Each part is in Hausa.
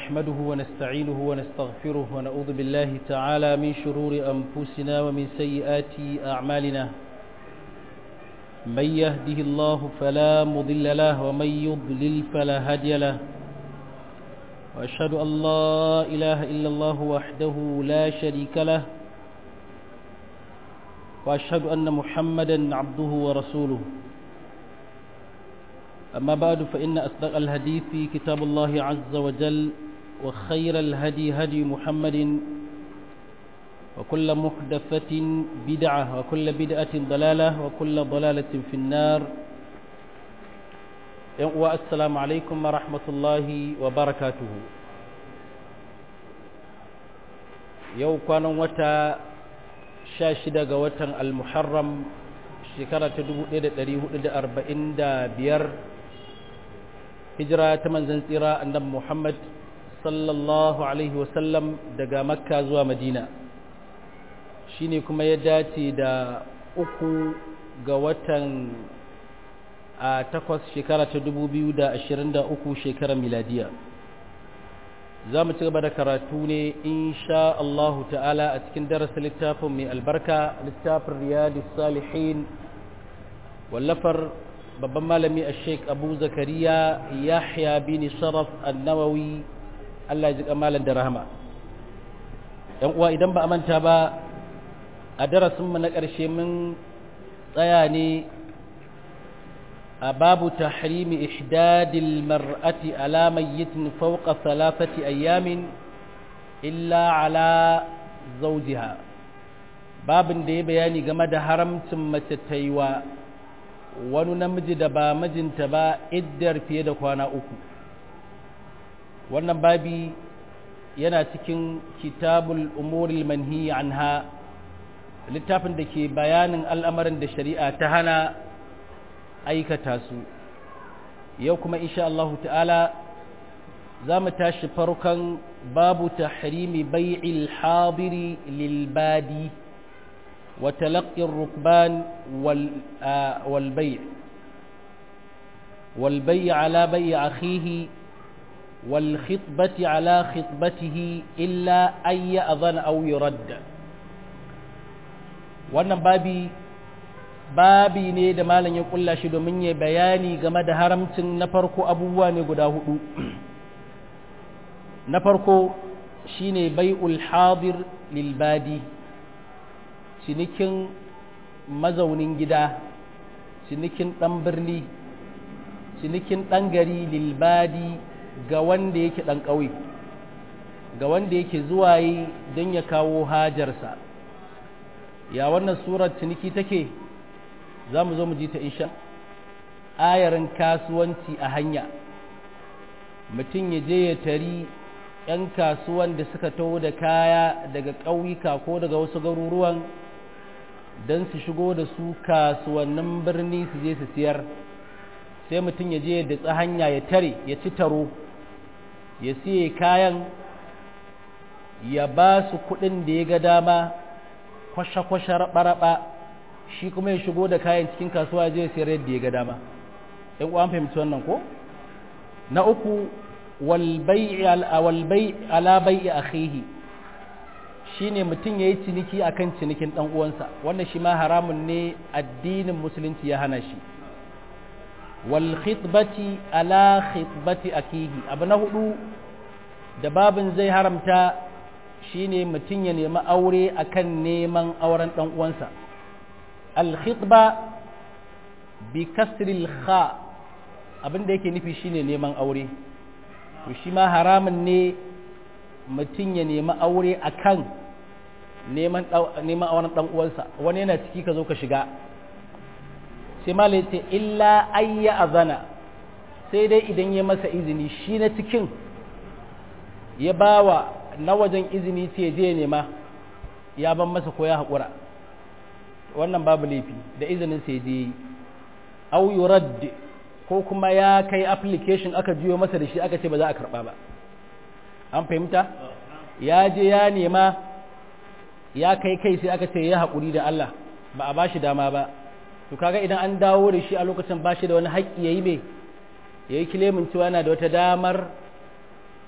نحمده ونستعينه ونستغفره ونعوذ بالله تعالى من شرور أنفسنا ومن سيئات أعمالنا من يهده الله فلا مضل له ومن يضلل فلا هادي له وأشهد أن لا إله إلا الله وحده لا شريك له وأشهد أن محمدا عبده ورسوله أما بعد فإن أصدق الحديث في كتاب الله عز وجل وخير الهدي هدي محمد وكل محدثة بدعة وكل بدعة ضلالة وكل ضلالة في النار والسلام عليكم ورحمة الله وبركاته يو كان وتا شاشدة وتا المحرم shekara ta 1445 hijira ta manzan tsira annabi Muhammad sallallahu alaihi wasallam daga makka zuwa madina shine kuma ya dace da uku ga watan a takwas shekara ta 2023 shekarar miladiya za mu ci gaba da karatu ne insha Allahu ta'ala a cikin darasin littafin mai albarka littafin riyadus salihin wallafar babban malami a sheik abu zakariya yahya bin sharaf annawawi allah ji kamalan da rahama yan uwa idan ba a manta ba a darasinmu na ƙarshe mun tsaya ne a babu tahrimi ihdadil mar'ati ala mayyitin fawqa thalathati ayyamin illa ala zawjiha babin da ya bayani game da haramcin mace ta yi wa wani namiji da ba mijinta ba iddar fiye da kwana uku wannan babi yana cikin kitabul umuril manhi anha littafin da ke bayanin al'amarin da shari'a ta hana aikata su yau kuma insha Allah ta'ala za mu tashi farkon babu tahrimi bai'il hadiri lil badi وتلقي الركبان وال والبيع والبيع على بيع أخيه والخطبة على خطبته إلا أن يأذن أو يرد wannan babi babi ne da malam ya kulla shi domin ya bayani game da haramcin na farko abubuwa ne guda hudu na farko shine bai'ul hadir lil badi cinikin mazaunin gida cinikin ɗan birni cinikin ɗan gari lilbadi ga wanda yake ɗan ƙauye ga wanda yake zuwa yi don ya kawo hajarsa ya wannan surar ciniki take za mu zo mu ji ta insha ayarin kasuwanci a hanya mutum ya je ya tari 'yan kasuwan da suka taho da kaya daga ƙauyuka ko daga wasu garuruwan don su shigo da su kasuwannin birni su je su siyar sai mutum ya je da hanya ya tare ya ci taro ya siye kayan ya ba su kuɗin da ya ga dama kwashe-kwashe raɓa-raɓa shi kuma ya shigo da kayan cikin kasuwa ya je ya siyar yadda ya ga dama ‘yan uwan fahimci wannan ko na uku walbai ala bai'i akhihi shine mutum ya yi ciniki a kan cinikin ɗan uwansa wannan shi ma haramun ne addinin musulunci ya hana shi wal khitbati ala khitbati akihi abu na hudu da babin zai haramta shine mutum ya nemi aure akan neman auren ɗan uwansa al khitba bi kasril kha abin da yake nufi shine neman aure to shi ma haramun ne mutum ya nemi aure a kan neman auren ɗan uwansa wani yana ciki ka zo ka shiga sai malai ce illa ayya azana sai dai idan ya masa izini shi na cikin ya bawa na wajen izini ce je nema ya ban masa ko ya haƙura wannan babu laifi da izinin sai je yi au yurad ko kuma ya kai application aka juyo masa da shi aka ce ba za a karɓa ba an fahimta ya je ya nema ya kai kai sai aka ce ya haƙuri da Allah ba a bashi dama ba to kaga idan an dawo da shi a lokacin bashi da wani haƙƙi yayi me yayi kilemin cewa yana da wata damar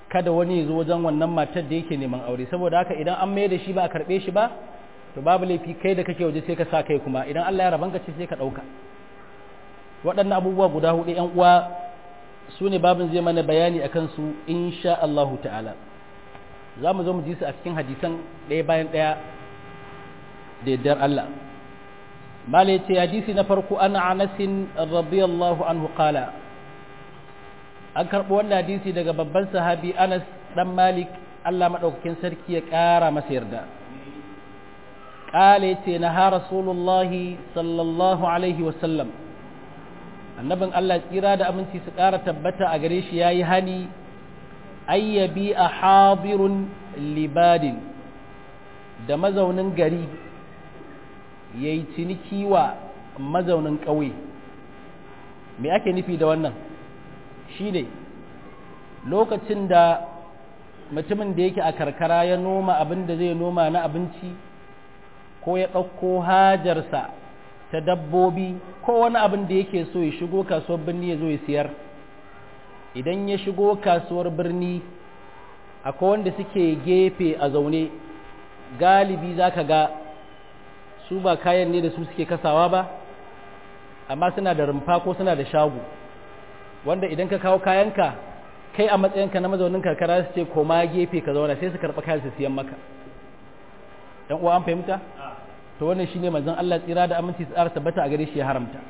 kada wani ya zo wajen wannan matar da yake neman aure saboda haka idan an mai da shi ba a karɓe shi ba to babu laifi kai da kake waje sai ka sa kai kuma idan Allah ya rabanka ce sai ka ɗauka waɗannan abubuwa guda hudu ‘yan uwa su ne babin zai mana bayani akan su insha Allahu ta'ala za mu zo mu ji su a cikin hadisan ɗaya bayan ɗaya da yardar Allah mala ya ce hadisi na farko ana anasin radiyallahu anhu qala an karɓi wannan hadisi daga babban sahabi anas dan malik Allah maɗaukakin sarki ya ƙara masa yarda ƙala ya ce na ha rasulullahi sallallahu alaihi wasallam annabin Allah tsira da aminci su ƙara tabbata a gare shi ya yi hani ayyabi a habirun libadin da mazaunin gari ya yi ciniki wa mazaunin ƙauye me ake nufi da wannan shi ne lokacin da mutumin da yake a karkara ya noma abin da zai noma na abinci ko ya ɗauko hajarsa ta dabbobi ko wani abin da yake so ya shigo kasuwar birni ya zo ya siyar idan ya shigo kasuwar birni akwai wanda suke gefe a zaune galibi za ka ga su ba kayan ne da su suke kasawa ba amma suna da rumfa ko suna da shago wanda idan ka kawo kayanka kai a matsayinka na mazaunin karkara su ce koma gefe ka zauna sai su karɓa kayan su siyan maka ɗan uwa an fahimta to wannan shine manzon Allah tsira da aminci tsara tabbata a gare shi ya haramta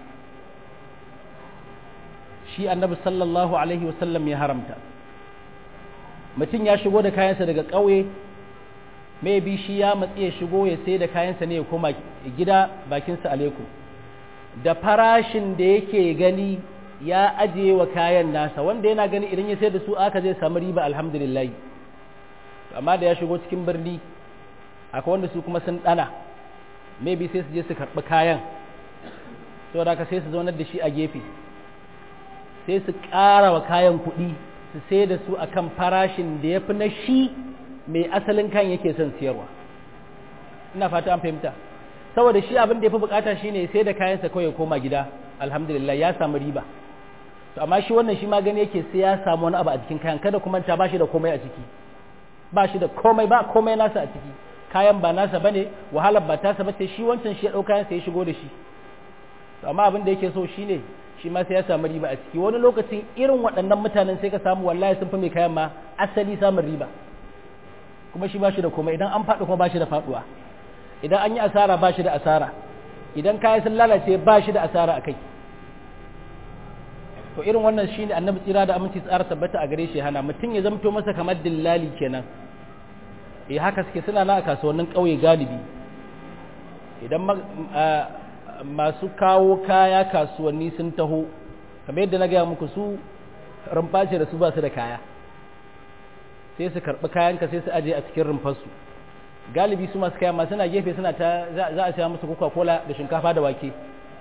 shi annabi sallallahu alaihi wasallam ya haramta mutum ya shigo da kayansa daga ƙauye bi shi ya matsi ya shigo ya sai da kayansa ne ya koma gida bakinsa alaikum da farashin da yake gani ya ajiye wa kayan nasa wanda yana gani idan ya sai da su aka zai samu riba alhamdulillah amma da ya shigo cikin birni akwai wanda su kuma sun dana maybe sai su je su karɓi kayan saboda haka sai su zaunar da shi a gefe sai su ƙara wa kayan kuɗi su sai da su akan farashin da ya fi na shi mai asalin kan yake son siyarwa ina fata an fahimta saboda shi abin da ya fi bukata shine sai da kayansa kawai ya koma gida alhamdulillah ya samu riba to amma shi wannan shi ma gani yake sai ya samu wani abu a cikin kayan kada kuma ta bashi da komai a ciki ba shi da komai ba komai nasa a ciki kayan ba nasa bane wahalar ba tasa bace shi wancan shi ya dauka kayan sai ya shigo da shi to amma abin da yake so shine shi ma sai ya samu riba a ciki wani lokacin irin waɗannan mutanen sai ka samu wallahi sun fi mai kayan ma asali samun riba kuma shi ba shi da komai idan an faɗi kuma ba shi da faɗuwa idan an yi asara ba shi da asara idan kayan sun lalace ba shi da asara a kai to irin wannan shi ne annabi tsira da aminci tsara tabbata a gare shi hana mutum ya zamto masa kamar dillali kenan eh haka suke suna na a kasuwannin ƙauye galibi idan masu kawo kaya kasuwanni sun taho kamar yadda na gaya muku su rumfa ce da su ba su da kaya sai su karɓi kayanka sai su aje a cikin rumfarsu galibi su masu kaya masu na gefe suna ta za a siya musu coca cola da shinkafa da wake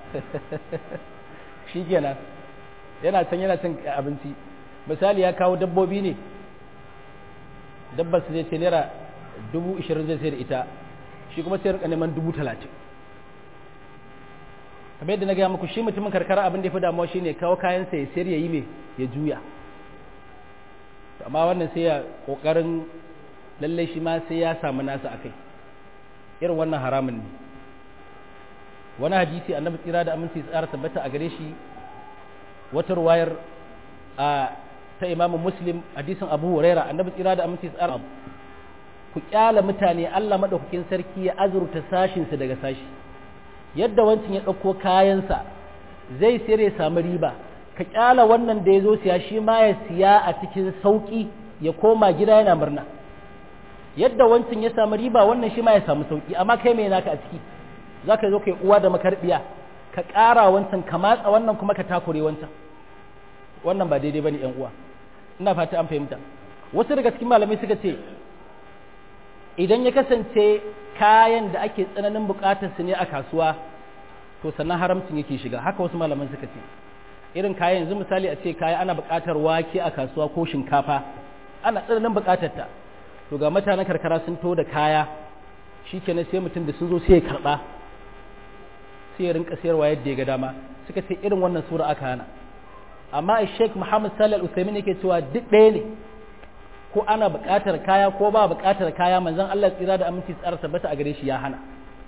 shi kenan yana can yana cin abinci misali ya kawo dabbobi ne dabbar su zai ce naira dubu ishirin zai sai da ita shi kuma sai rika neman dubu talatin kamar yadda na gaya muku shi mutumin karkara abin da ya fi damuwa shine kawo kayansa ya sayar ya yi mai ya juya amma wannan sai ya kokarin lallai shi ma sai ya samu nasa akai irin wannan haramun ne wani hadisi annabi tsira da aminci tsara tabbata a gare shi wata ruwayar a ta imamu muslim hadisin abu huraira annabi tsira da aminci tsara ku kyala mutane Allah madaukakin sarki ya azurta sashinsu daga sashi yadda wancin ya ɗauko kayansa zai sayar ya samu riba ka kyala wannan da ya zo siya shi ma ya siya a cikin sauƙi ya koma gida yana murna yadda wancan ya samu riba wannan shi ma ya samu sauƙi amma kai mai naka a ciki za ka zo kai uwa da makarbiya ka ƙara wancan ka matsa wannan kuma ka takure wancan wannan ba daidai ba ne uwa ina fata an fahimta wasu daga cikin malamai suka ce idan ya kasance kayan da ake tsananin buƙatar su ne a kasuwa to sannan haramcin yake shiga haka wasu malaman suka ce irin kayan yanzu misali a ce kaya ana buƙatar wake a kasuwa ko shinkafa ana tsananin buƙatar ta to ga mutanen karkara sun to da kaya shikenan sai mutum da sun zo sai ya karɓa sai ya rinka sayarwa yadda ya ga dama suka ce irin wannan sura aka hana amma Sheikh Muhammad Salih Al-Utsaimin yake cewa duk ɗaya ne ko ana buƙatar kaya ko ba buƙatar kaya manzon Allah tsira da aminci tsara tabbata a gare shi ya hana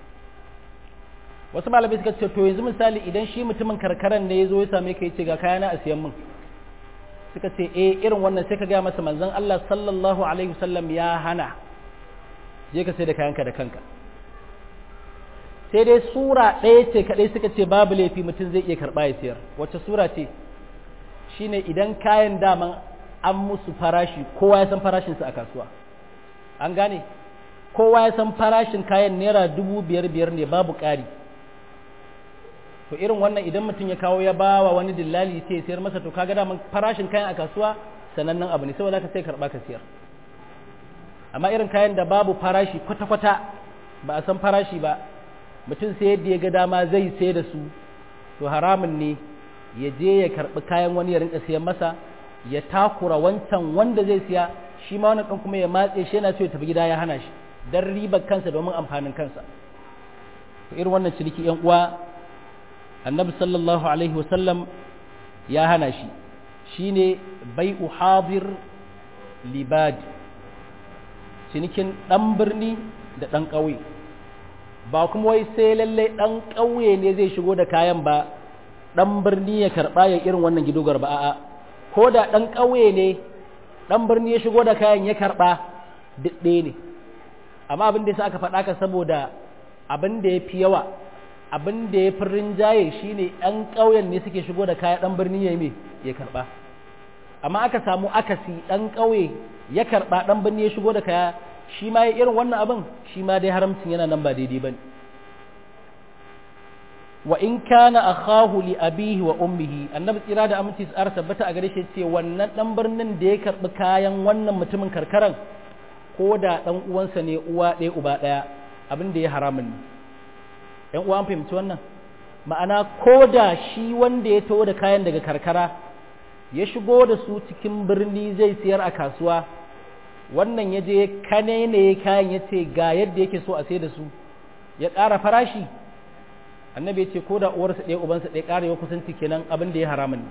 wasu malamai suka ce to yanzu misali idan shi mutumin karkaran ne ya zo ya same ka ya ce ga kaya na a siyan min suka ce eh irin wannan sai ka gaya masa manzon Allah sallallahu alaihi wasallam ya hana je ka sai da kayanka da kanka sai dai sura ɗaya ce kaɗai suka ce babu laifi mutum zai iya karɓa ya siyar wacce sura ce shine idan kayan daman an musu farashi kowa ya san farashinsu a kasuwa an gane kowa ya san farashin kayan naira dubu biyar biyar ne babu ƙari to irin wannan idan mutum ya kawo ya bawa wani dillali sai ya sayar masa to kaga daman farashin kayan a kasuwa sanannen abu ne saboda ka sai karɓa ka siyar amma irin kayan da babu farashi kwata-kwata ba a san farashi ba mutum sai yadda ya ga dama zai sai da su to haramun ne ya je ya karɓi kayan wani ya rinka siyan masa ya takura wancan wanda zai siya shi ma wani ɗan kuma ya matse shi yana so ya tafi gida ya hana shi don ribar kansa domin amfanin kansa to irin wannan ciniki yan uwa annabi sallallahu alaihi wasallam ya hana shi shine bai'u hadir libadi cinikin ɗan birni da ɗan ƙauye ba kuma wai sai lallai ɗan ƙauye ne zai shigo da kayan ba ɗan birni ya karɓa ya irin wannan gidogar ba a'a ko da ɗan ƙauye ne ɗan birni ya shigo da kayan ya karɓa duk ɗaya ne amma abin da ya sa aka faɗa ka saboda abin da ya fi yawa abin da ya fi rinjaye shine ɗan ƙauyen ne suke shigo da kaya ɗan birni ya yi ya karɓa amma aka samu akasi ɗan ƙauye ya karɓa ɗan birni ya shigo da kaya shi ma ya irin wannan abin shi ma dai haramcin yana nan ba daidai ba ne wa in kana akhahu li abihi wa ummihi annabi tsira da aminci tsara tabbata a gare shi ce wannan dan birnin da ya karbi kayan wannan mutumin karkaran ko da dan uwansa ne uwa ɗaya uba ɗaya abin da ya haramun ne yan uwa an fahimci wannan ma'ana ko da shi wanda ya taho da kayan daga karkara ya shigo da su cikin birni zai siyar a kasuwa wannan ya je kane ne kayan ya ce ga yadda yake so a sai da su ya ƙara farashi annabi ya ce ko da uwarsa ɗaya ubansa ɗaya ƙara yau kusanci kenan abin da ya haramun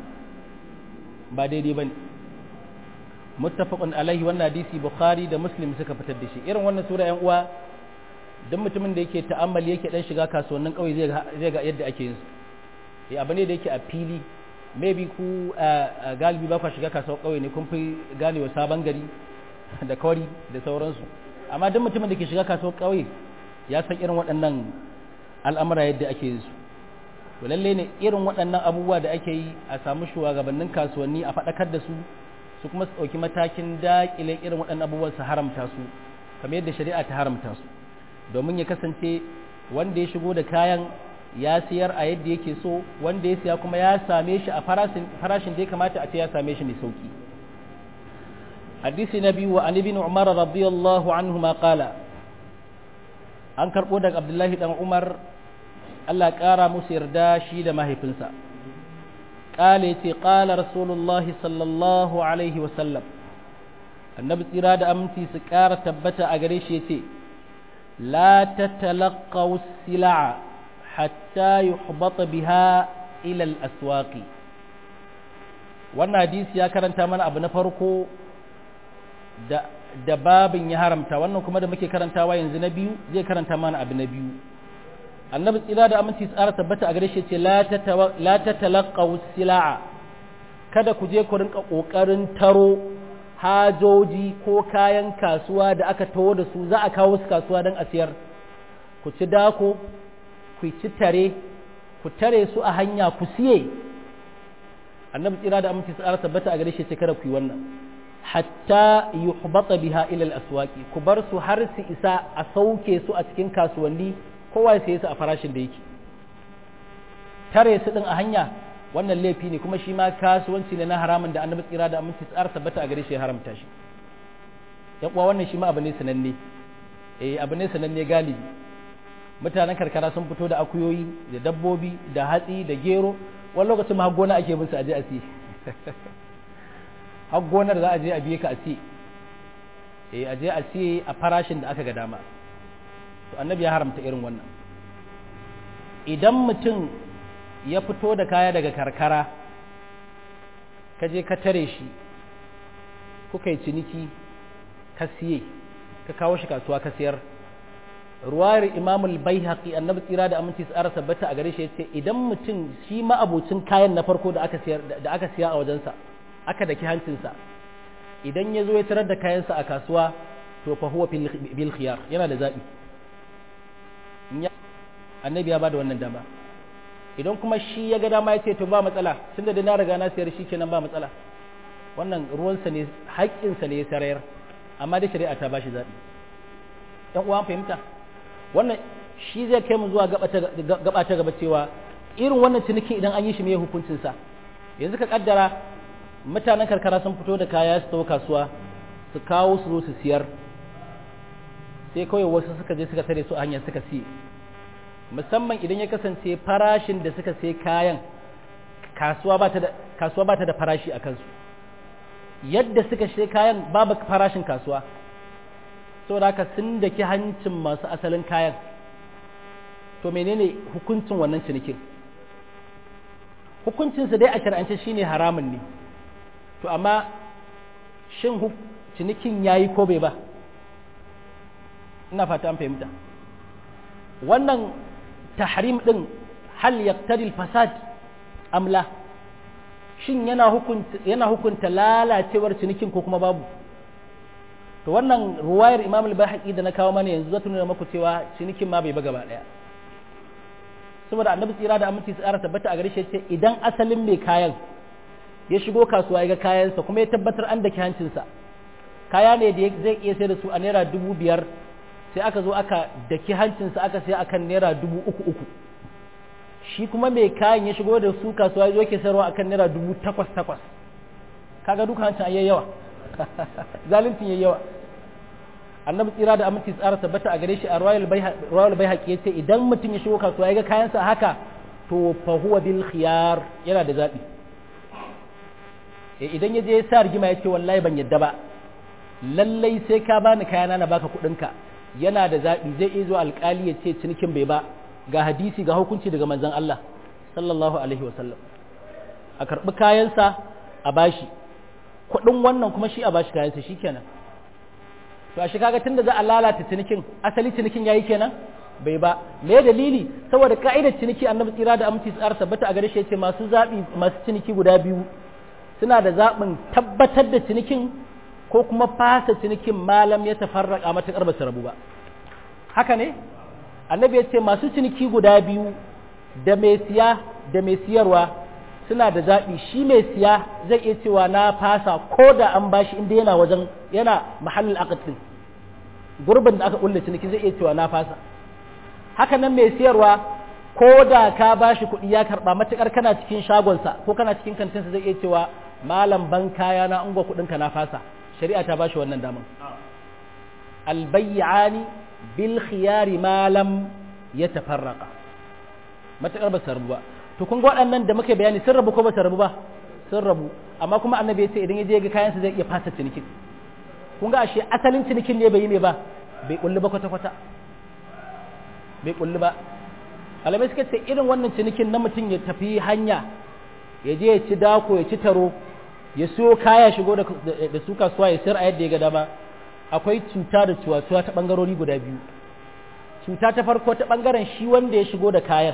ba daidai ba ne muttafaqun alaihi wannan hadisi bukhari da muslim suka fitar da shi irin wannan sura yan uwa duk mutumin da yake ta'ammali yake dan shiga kasuwannin kauye zai zai ga yadda ake yin su eh abu ne da yake a fili maybe ku galibi ba ku shiga kasuwar kauye ne kun fi ganewa sabon gari da kawari da sauransu amma duk mutumin da ke shiga kasuwar kauye ya san irin waɗannan al'amura yadda ake yin su to lalle ne irin waɗannan abubuwa da ake yi a samu shugabannin kasuwanni a faɗakar da su su kuma su ɗauki matakin daƙile irin waɗannan abubuwan su haramta su kamar yadda shari'a ta haramta su domin ya kasance wanda ya shigo da kayan ya siyar a yadda yake so wanda ya siya kuma ya same shi a farashin da ya kamata a ce ya same shi mai sauki hadisi na biyu wa an ibn umar radiyallahu anhu ma qala an karbo daga abdullahi dan umar Allah ƙara musu yarda shi da mahaifinsa qala yace qala rasulullah sallallahu alaihi wa sallam annabi tsira da aminci su ƙara tabbata a gare shi yace la tatalaqaw sil'a hatta yuhbata biha ila al-aswaqi wannan hadisi ya karanta mana abu na farko da da babin ya haramta wannan kuma da muke karantawa yanzu na biyu zai karanta mana abu na biyu annabi tsira da aminci tsara tabbata a gare shi ce la tatalaqaw sil'a kada ku je ku rinka kokarin taro hajoji ko kayan kasuwa da aka taho da su za a kawo su kasuwa don a siyar ku ci dako ku ci tare ku tare su a hanya ku siye annabi tsira da aminci tsara tabbata a gare shi ce kada ku yi wannan hatta yuhbata biha ila al-aswaqi ku bar su har su isa a sauke su a cikin kasuwanni kowa ya saye su a farashin da yake tare su din a hanya wannan laifi ne kuma shi ma kasuwanci ne na haramun da annabi tsira da aminci tsara tabbata a gare shi ya haramta shi yan uwa wannan shi ma abu ne sananne eh abu ne sananne galibi mutanen karkara sun fito da akuyoyi da dabbobi da hatsi da gero wani lokacin ma gona ake bin su aje a siye har gonar za a je a biye ka a siye eh a je a siye a farashin da aka ga dama to annabi ya haramta irin wannan idan mutum ya fito da kaya daga karkara ka je ka tare shi kuka yi ciniki ka siye ka kawo shi kasuwa ka siyar ruwayar imam al-baihaqi annabi tsira da aminci tsara tabbata a gare shi yace idan mutum shi ma abocin kayan na farko da aka siyar da aka siya a wajensa aka daki hancinsa idan ya zo ya tarar da kayansa a kasuwa to fa huwa bil khiyar yana da zabi annabi ya bada wannan dama idan kuma shi ya ga dama ya ce to ba matsala tunda da na riga na siyar shi kenan ba matsala wannan ruwansa ne haƙƙinsa ne ya sarayar amma da shari'a ta bashi zaɓi ɗan uwan fahimta wannan shi zai kai mu zuwa gaba ta gaba cewa irin wannan ciniki idan an yi shi mai hukuncinsa yanzu ka kaddara mutanen karkara sun fito da kaya su tawo kasuwa su kawo su zo su siyar sai kawai wasu suka je suka tare su a hanya suka siye musamman idan ya kasance farashin da suka sai kayan kasuwa ba ta da kasuwa ba ta da farashi a kansu yadda suka sai kayan babu farashin kasuwa saboda haka sun daki hancin masu asalin kayan to menene hukuncin wannan cinikin hukuncinsa dai a shar'ance shine haramun ne to amma shin cinikin yayi ko bai ba ina fata an fahimta wannan tahrim din hal yaqtadi al-fasad am la shin yana hukunta yana hukunta lalacewar cinikin ko kuma babu to wannan ruwayar Imam al-Bahaqi da na kawo mana yanzu zata nuna maku cewa cinikin ma bai ba gaba daya saboda annabi tsira da aminci tsara tabbata a gare shi ce idan asalin mai kayan ya shigo kasuwa ya ga kayansa kuma ya tabbatar an daki hancinsa kaya ne da zai iya sai da su a naira dubu biyar sai aka zo aka daki hancinsa aka sai akan naira dubu uku uku shi kuma mai kayan ya shigo da su kasuwa ya zo ke sayarwa akan naira dubu takwas takwas kaga duka hancin ayyai yawa zalunci yayi yawa annabi tsira da aminci tsara tabbata a gare shi a royal bai haƙi ya ce idan mutum ya shigo kasuwa ya ga kayansa haka to fa huwa bil khiyar yana da zaɓi idan ya je ya sa rigima ya ce wallahi ban yadda ba lallai sai ka bani kayana na baka kuɗinka yana da zaɓi zai iya zuwa alƙali ya ce cinikin bai ba ga hadisi ga hukunci daga manzon Allah sallallahu alaihi wasallam a karɓi kayansa a bashi kuɗin wannan kuma shi a bashi kayansa shikenan to a shi kaga tunda za a lalata cinikin asali cinikin yayi kenan bai ba me dalili saboda ka'idar ciniki annabi tsira da aminci tsara tabbata a gare shi yace masu zabi masu ciniki guda biyu suna da zabin tabbatar da cinikin ko kuma fasa cinikin malam ya tafarraka matakar ba su rabu ba haka ne annabi ya ce masu ciniki guda biyu da mai siya da mai siyarwa suna da zaɓi shi mai siya zai iya cewa na fasa ko da an bashi inda yana wajen yana mahallin akadin gurbin da aka kulle ciniki zai iya cewa na fasa haka nan mai siyarwa ko da ka bashi kuɗi ya karɓa matuƙar kana cikin shagonsa ko kana cikin kantinsa zai iya cewa malam ban kaya na ungo kuɗinka na fasa shari'a ta bashi wannan daman albayyani bil khiyari malam ya tafarraka matuƙar ba su rabu ba to kun ga waɗannan da muka bayani sun rabu ko ba su rabu ba sun rabu amma kuma annabi ya ce idan ya je ga kayansa zai iya fasa cinikin kun ga ashe asalin cinikin ne bai yi ne ba bai kulli ba kwata kwata bai kulli ba alamai suka ce irin wannan cinikin na mutum ya tafi hanya ya je ya ci dako ya ci taro ya siyo kaya shigo da su kasuwa ya sayar a yadda ya ga dama akwai cuta da cuwa-cuwa ta bangarori guda biyu cuta ta farko ta bangaren shi wanda ya shigo da kayan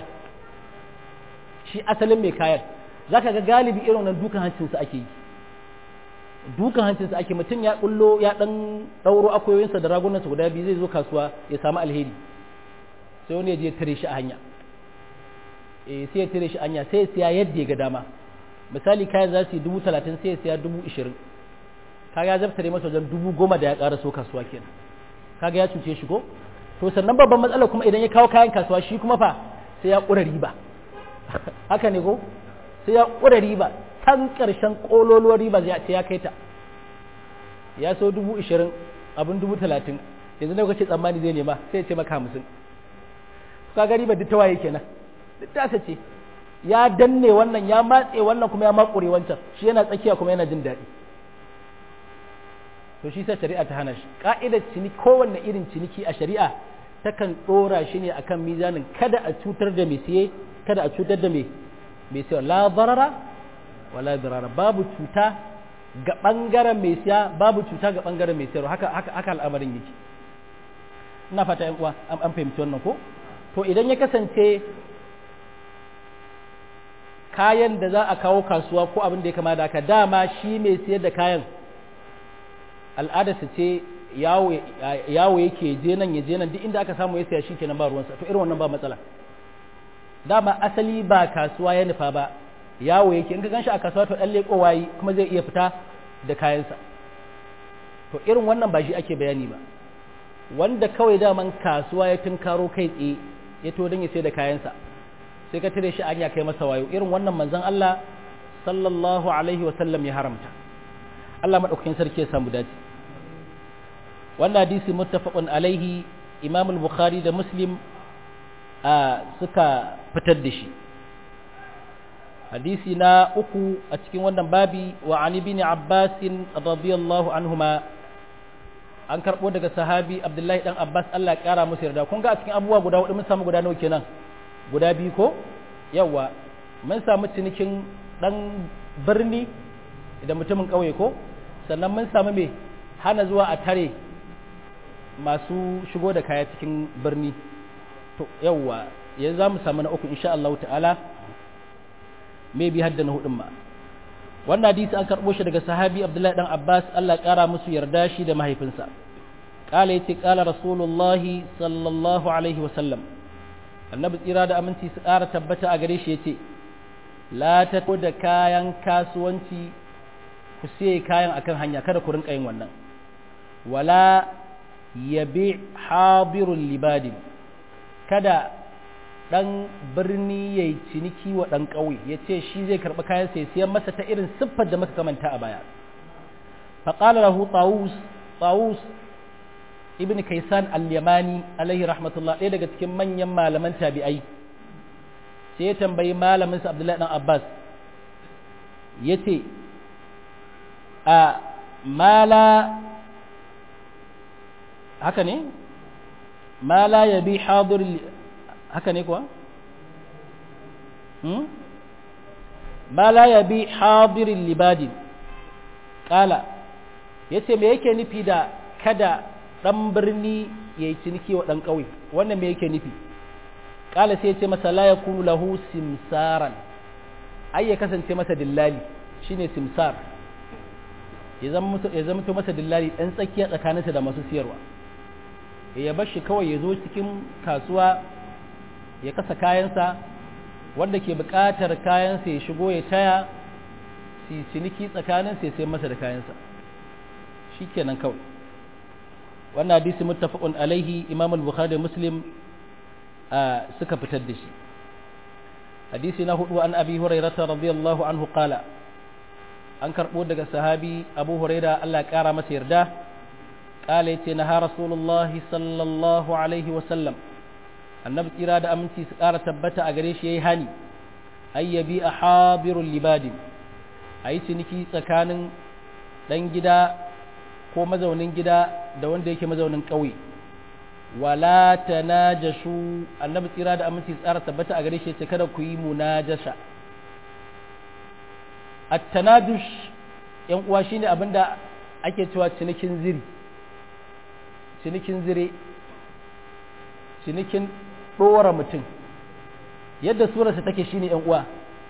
shi asalin mai kayan za ka ga galibi irin wannan dukan hancinsa ake yi dukan hancinsa ake mutum ya bullo ya dan ɗauro akoyoyinsa da ragunansa guda biyu zai zo kasuwa ya samu alheri sai wani ya je tare shi a hanya eh sai ya tare shi a hanya sai ya siya yadda ya ga dama misali kayan za su yi dubu talatin sai ya siya dubu ishirin kaga ya zabtare masa wajen dubu goma da ya ƙara so kasuwa kenan kaga ya cuce shi ko to sannan babban matsala kuma idan ya kawo kayan kasuwa shi kuma fa sai ya ƙura riba haka ne ko sai ya ƙura riba can ƙarshen ƙololuwar riba zai ce ya kai ta ya so dubu ishirin abin dubu talatin yanzu na kace tsammani zai nema sai ya ce maka hamsin ka ga riba duk ta waye kenan duk ta ce ya danne wannan ya matse wannan kuma ya makure wancan shi yana tsakiya kuma yana jin daɗi to shi sai shari'a ta hana shi ka'idar ciniki kowanne irin ciniki a shari'a takan ɗora shi ne akan mizanin kada a cutar da mai siye kada a cutar da mai siye la barara wala dirara babu cuta ga ɓangaren mai siya babu cuta ga ɓangaren mai siyarwa haka haka haka al'amarin yake ina fata yan uwa an fahimci wannan ko to idan ya kasance kayan da za a kawo kasuwa ko abin da ya kama da haka dama shi mai siyar da kayan al'adarsa ce yawo yake je nan ya je nan duk inda aka samu ya siya shi kenan ba ruwansa to irin wannan ba matsala dama asali ba kasuwa ya nufa ba yawo yake in ka ganshi a kasuwa to dan leko wayi kuma zai iya fita da kayansa to irin wannan ba shi ake bayani ba wanda kawai daman kasuwa ya tunkaro kai tsaye ya to don ya sai da kayansa sai ka tare shi an ya kai masa wayo irin wannan manzon Allah sallallahu alaihi wa sallam ya haramta Allah madaukakin sarki ya samu dace wannan hadisi muttafaqun alaihi Imam al-Bukhari da Muslim suka fitar da shi hadisi na uku a cikin wannan babi wa an ibn Abbas radiyallahu anhuma an karbo daga sahabi Abdullahi dan Abbas Allah ya kara musu yarda kun ga a cikin abubuwa guda hudu mun samu guda nawa kenan guda biyu ko yawa mun samu cinikin dan birni da mutumin kauye ko sannan mun samu me hana zuwa a tare masu shigo da kaya cikin birni to yawa yanzu za mu samu na uku insha Allah ta'ala mai bi hadda na hudun ma wannan hadisi an karɓo shi daga sahabi Abdullahi dan Abbas Allah ƙara musu yarda shi da mahaifinsa qala yace qala rasulullahi sallallahu alaihi wa sallam annabi tsira da aminci su ƙara tabbata a gare shi yace la ta da kayan kasuwanci ku siye kayan akan hanya kada ku rinka yin wannan wala yabi habirul libadin kada ɗan birni ya yi ciniki wa ɗan ƙauye ya ce shi zai karɓi kayan sai siyan masa ta irin siffar da muka kamanta a baya faƙalar rahu tsawus tsawus ibn kaisan al-yamani alaihi rahmatullah ɗaya daga cikin manyan malaman tabi'ai sai ya tambayi malaminsa abdullahi ɗan abbas ya ce a mala haka ne mala ya bi hadir haka ne kuwa? ma la ya bi hadirin libadin ƙala ya ce me yake nufi da kada ɗan birni ya yi ciniki wa ɗan ƙauye wannan me yake nufi ƙala sai ya ce masa la ya kunu lahu simsaran ai ya kasance masa dillali shine simsar ya zama masa dillali ɗan tsakiya tsakaninsa da masu siyarwa ya bar shi kawai ya zo cikin kasuwa ya kasa kayansa wanda ke buƙatar kayansa ya shigo ya taya su ciniki tsakaninsa ya sai masa da kayansa shi kenan kawai wannan hadisi muttafaqun alaihi imam al-bukhari da muslim suka fitar da shi hadisi na hudu an abi hurairata radiyallahu anhu qala an karbo daga sahabi abu huraira Allah ya kara masa yarda qala yace na rasulullahi sallallahu alaihi wa sallam annabi tsira da aminci su ƙara tabbata a gare shi ya yi hani ayyabi a habirun libadin a yi ciniki tsakanin ɗan gida ko mazaunin gida da wanda yake mazaunin ƙauye wala ta najashu annabi tsira da aminci su ƙara tabbata a gare shi ya ce kada ku yi munajasha at-tanadush yan uwa shine abinda ake cewa cinikin ziri cinikin zire cinikin ɗora mutum yadda surarsa take shine yan uwa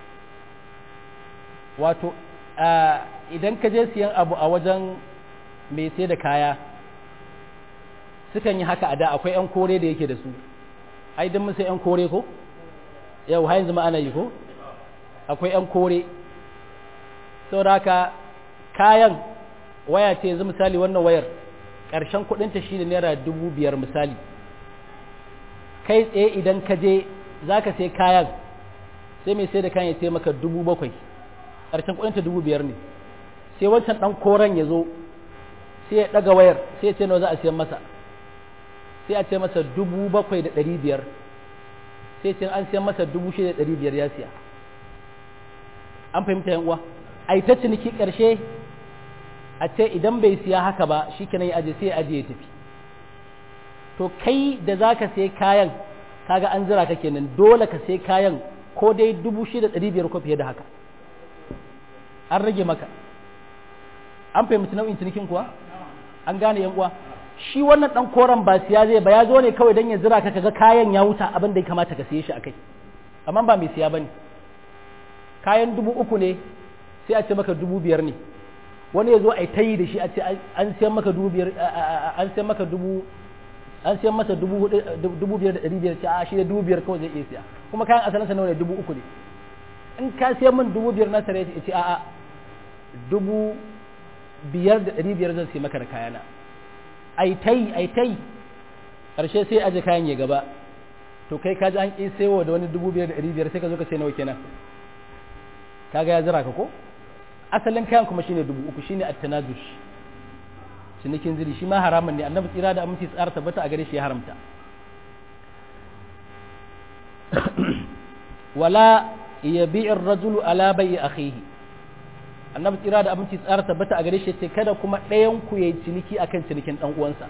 wato idan ka je siyan abu a wajen mai sai da kaya sukan yi haka a da akwai yan kore da yake da su ai don sai yan kore ko yau har yanzu ma ana yi ko akwai yan kore saboda haka kayan waya ce yanzu misali wannan wayar ƙarshen kuɗinta shine naira dubu biyar misali kai tsaye idan ka je za ka sai kayan sai mai sai da kayan ya sai maka dubu bakwai ƙarshen kuɗinta dubu biyar ne sai wancan ɗan koren ya zo sai ya ɗaga wayar sai ya ce nawa za a siyan masa sai a ce masa dubu bakwai da ɗari biyar sai ce an siyan masa dubu shida da ɗari biyar ya siya an fahimta yan uwa a ta ciniki ƙarshe a ce idan bai siya haka ba shi kenan ya aje sai ya aje ya tafi to kai da za ka sai kayan kaga an zira ka kenan dole ka sai kayan ko dai dubu shida ɗari biyar ko fiye da haka an rage maka an fahimci nau'in cinikin kuwa an gane yan uwa shi wannan dan koren ba siya zai ba ya zo ne kawai dan ya zira ka kaga kayan ya wuta abin da ya kamata ka siye shi akai amma ba mai siya bane kayan dubu uku ne sai a ce maka dubu biyar ne wani ya zo a ta yi da shi a ce an siyan maka dubu biyar an siyan maka dubu an siyan masa dubu dubu biyar da ɗari biyar ce a shi da dubu biyar kawai zai iya siya kuma kayan asalinsa nawa ne dubu uku ne in ka siyan min dubu biyar na sare ya ce a'a dubu biyar da ɗari biyar zan siya maka da kayana ai tai ai tai ƙarshe sai aje kayan ya gaba to kai ka ji an ƙi sayo da wani dubu biyar da ɗari biyar sai ka zo ka ce nawa kenan kaga ya zira ka ko asalin kayan kuma shine dubu uku shine at-tanazush cinikin ziri shi ma haramun ne annabi tsira da aminci tsara tabbata a gare shi ya haramta wala yabi'u ar-rajulu ala bai'i akhihi annabi tsira da aminci tsara tabbata a gare shi ce kada kuma ɗayan ku yayi ciniki akan cinikin dan uwansa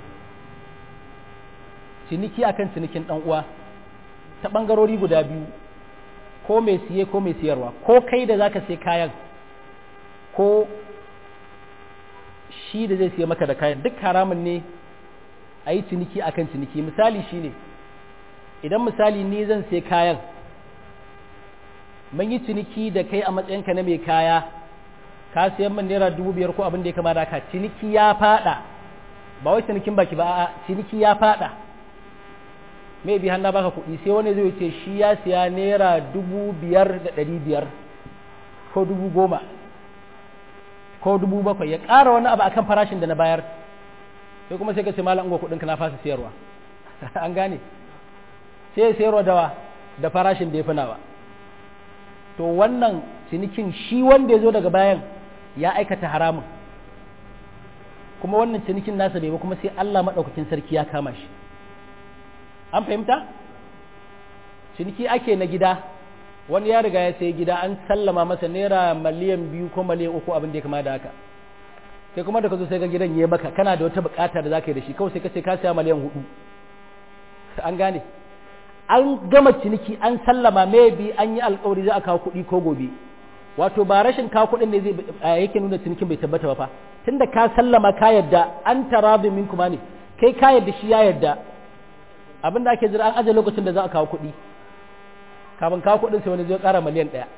ciniki akan cinikin dan uwa ta bangarori guda biyu ko mai siye ko mai siyarwa ko kai da zaka sai kayan ko shi da zai siya maka da kayan duk haramun ne a yi ciniki akan ciniki misali shine idan misali ni zan sai kayan mun yi ciniki da kai a matsayinka na mai kaya ka siyan min naira dubu biyar ko abin da ya kama da ka ciniki ya fada ba wai cinikin baki ba a ciniki ya fada mai bi hannu baka kuɗi sai wani zai ce shi ya siya naira dubu biyar da ɗari biyar ko dubu goma ko dubu bakwai ya ƙara wani abu akan farashin da na bayar sai kuma sai ka ce malam ungo kuɗinka na fasa siyarwa an gane sai ya siyarwa dawa da farashin da ya fi nawa to wannan cinikin shi wanda ya zo daga bayan ya aikata haramun kuma wannan cinikin nasa bai ba kuma sai Allah maɗaukakin sarki ya kama shi an fahimta ciniki ake na gida wani ya riga ya sai gida an sallama masa naira miliyan biyu ko miliyan uku abin da ya kama da haka sai kuma da ka zo sai ga gidan ya baka kana da wata bukata da zaka yi da shi kawai sai ka ce ka siya miliyan hudu an gane an gama ciniki an sallama maybe an yi alkawari za a kawo kuɗi ko gobe wato ba rashin kawo kuɗin ne zai yake nuna cinikin bai tabbata ba fa tunda ka sallama ka yadda an tarabi min kuma ne kai ka yadda shi ya yadda abin da ake jira an aje lokacin da za a kawo kuɗi kafin kawo kuɗin sai wani zai ƙara miliyan ɗaya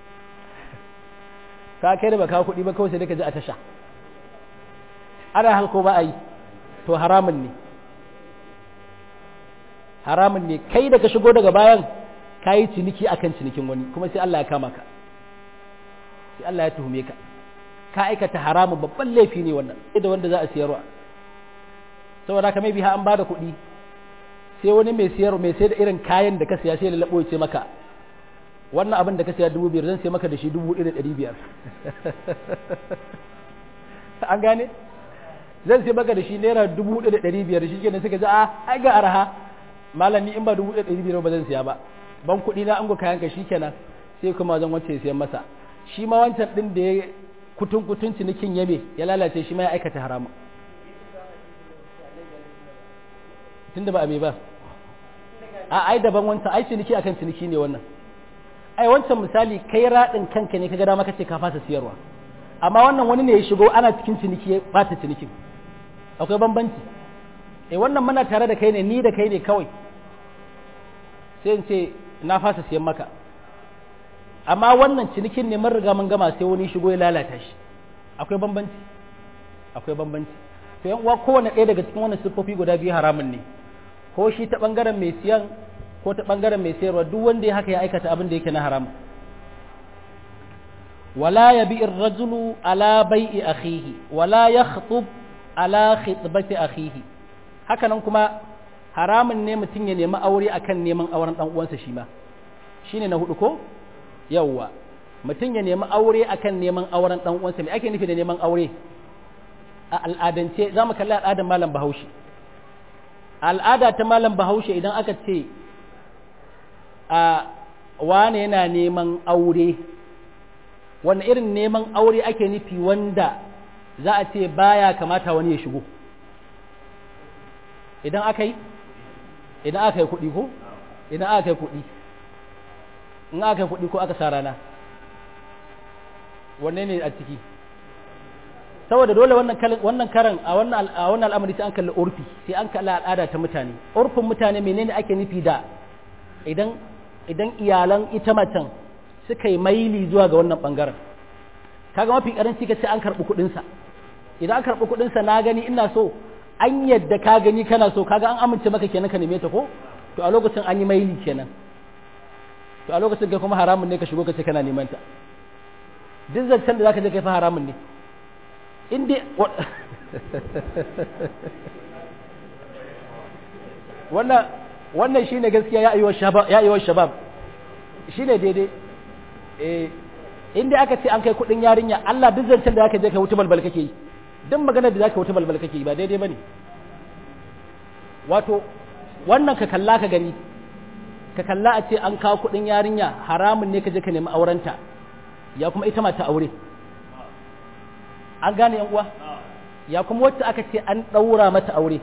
ka kai da ba kawo kuɗi ba kawai sai dai ka ji a tasha ana halko ba a yi to haramun ne haramun ne kai da ka shigo daga bayan ka yi ciniki akan cinikin wani kuma sai Allah ya kama ka sai Allah ya tuhume ka ka aikata haramun babban laifi ne wannan da wanda za a siyarwa saboda haka mai biha an bada kuɗi sai wani mai siyar mai sai da irin kayan da ka siya sai lalabo ya ce maka wannan abin da ka siya dubu biyar zan sai maka da shi dubu ɗaya da ɗari biyar an gane zan sai maka da shi naira dubu ɗaya da ɗari biyar shi kenan suka ji a ai ga araha malam ni in ba dubu ɗaya da ɗari biyar ba zan siya ba ban kuɗi na an go kayan ka shi kenan sai kuma zan wacce siyan masa shi ma wancan ɗin da ya kutun kutun cinikin yame ya lalace shi ma ya aikata haramu tunda ba a me ba a ai daban wancan ai ciniki akan ciniki ne wannan ai wancan misali kai raɗin kanka ne ka ga dama kace ka fasa siyarwa amma wannan wani ne ya shigo ana cikin ciniki ya bata cinikin akwai bambanci eh wannan muna tare da kai ne ni da kai ne kawai sai in ce na fasa siyan maka amma wannan cinikin ne mun riga mun gama sai wani shigo ya lalata shi akwai bambanci akwai bambanci to yan uwa kowanne ɗaya daga cikin wannan siffofi guda biyu haramun ne ko shi ta bangaren mai siyan ko ta bangaren mai sayarwa duk wanda ya haka ya aikata abin da yake na haram wala yabi ar-rajulu ala bai'i akhihi wala yakhtub ala khitbati akhihi haka nan kuma haramun ne mutum ya nemi aure akan neman auren dan uwansa shi ma shine na hudu ko yawwa mutum ya nemi aure akan neman auren dan uwansa me ake nufi da neman aure a al'adance za mu kalli al'adar malam bahaushe al'ada ta malam bahaushe idan aka ce a wane yana neman aure wani irin neman aure ake nufi wanda za a ce baya kamata wani ya shigo idan aka yi idan aka yi kuɗi ko idan aka yi kuɗi in aka yi kuɗi ko aka sa rana wanne ne a ciki saboda dole wannan wannan karan a wannan a wannan al'amari sai an kalli urfi sai an kalli al'ada ta mutane urfin mutane menene ake nufi da idan idan iyalan ita macen suka yi maili zuwa ga wannan bangaren kaga mafi karanci ka ce an karbi kuɗin sa idan an karbi kuɗin sa na gani ina so an yadda ka gani kana so kaga an amince maka kenan ka neme ta ko to a lokacin an yi maili kenan to a lokacin kai kuma haramun ne ka shigo ka ce kana neman ta duk zancen da zaka je kai fa haramun ne in dai wannan wannan shine gaskiya ya ayyuwa shabab ya ayyuwa shabab shine daidai eh in dai aka ce an kai kudin yarinya Allah duk zancen da zaka je kai wuta balbal kake yi duk maganar da zaka wuta balbal kake yi ba daidai bane wato wannan ka kalla ka gani ka kalla a ce an kawo kudin yarinya haramun ne ka je ka nemi aurenta ya kuma ita mata aure an gane yan uwa ya kuma wacce aka ce an ɗaura mata aure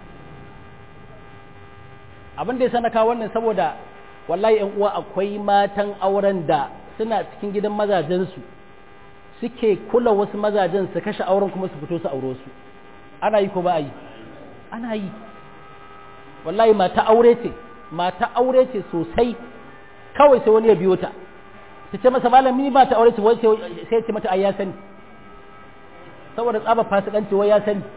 abin da ya sana kawo wannan saboda wallahi yan uwa akwai matan auren da suna cikin gidan mazajensu suke kula wasu mazajen su kashe auren kuma su fito su auro su ana yi ko ba a yi ana yi wallahi mata aure ce mata aure ce sosai kawai sai wani ya biyo ta ta ce masa malami ba ta aure ce sai ya ce mata ai ya sani saboda tsaba fasikanci wai ya sani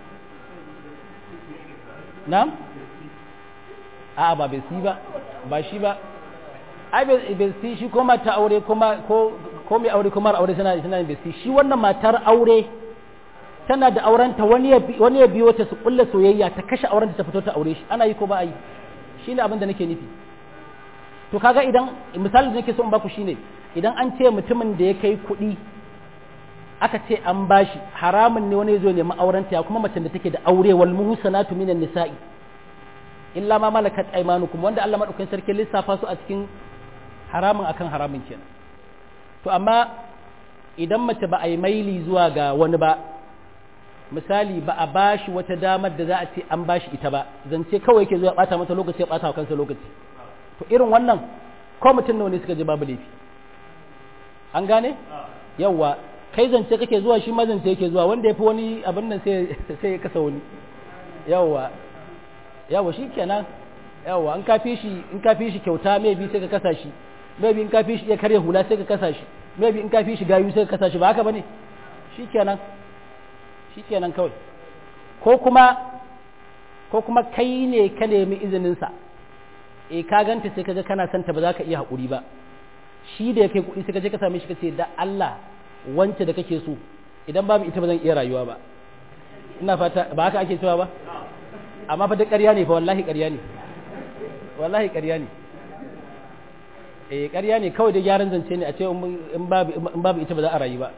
na'am a'a ba bai si ba ba shi ba ai bai si shi ko mata aure kuma ko ko mai aure kuma aure suna suna bai si shi wannan matar aure tana da aurenta wani ya wani ya biyo ta su kulla soyayya ta kashe auren ta fito ta aure shi ana yi ko ba a yi shine abin da nake nufi to kaga idan misalin da nake so in baku shine idan an ce mutumin da ya kai kuɗi aka ce an bashi haramun ne wani ya zo nemi aurenta ya kuma macen da take da aure wal muhsanatu minan nisa'i illa ma malakat aymanukum wanda Allah madaukakin sarki lissafa su a cikin haramun akan haramun kenan to amma idan mace ba a yi maili zuwa ga wani ba misali ba a bashi wata damar da za a ce an bashi ita ba zance kawai yake zuwa bata mata lokaci ya bata wa kansa lokaci to irin wannan ko mutum nawa ne suka ji babu laifi an gane yawwa kai zance kake zuwa shi ma zance yake zuwa wanda ya fi wani abin nan sai ya kasa wani yawwa yawwa shi kenan yawwa in ka fi shi in ka fi shi kyauta maybe sai ka kasa shi maybe in ka fi shi iya karya hula sai ka kasa shi maybe in ka fi shi gayu sai ka kasa shi ba haka bane shi kenan shi kenan kawai ko kuma ko kuma kai ne ka nemi izinin sa eh ka ganta sai kaga kana santa ba za ka iya haƙuri ba shi da ya kai kuɗi sai ka je ka same shi ka ce da Allah wance da kake so idan babu ita ba zan iya rayuwa ba ina fata ba haka ake cewa ba amma fa duk ƙarya ne fa wallahi ƙarya ne wallahi ƙarya ne eh ƙarya ne kawai da gyaran zance ne a ce in babu in babu ita ba za a rayu ba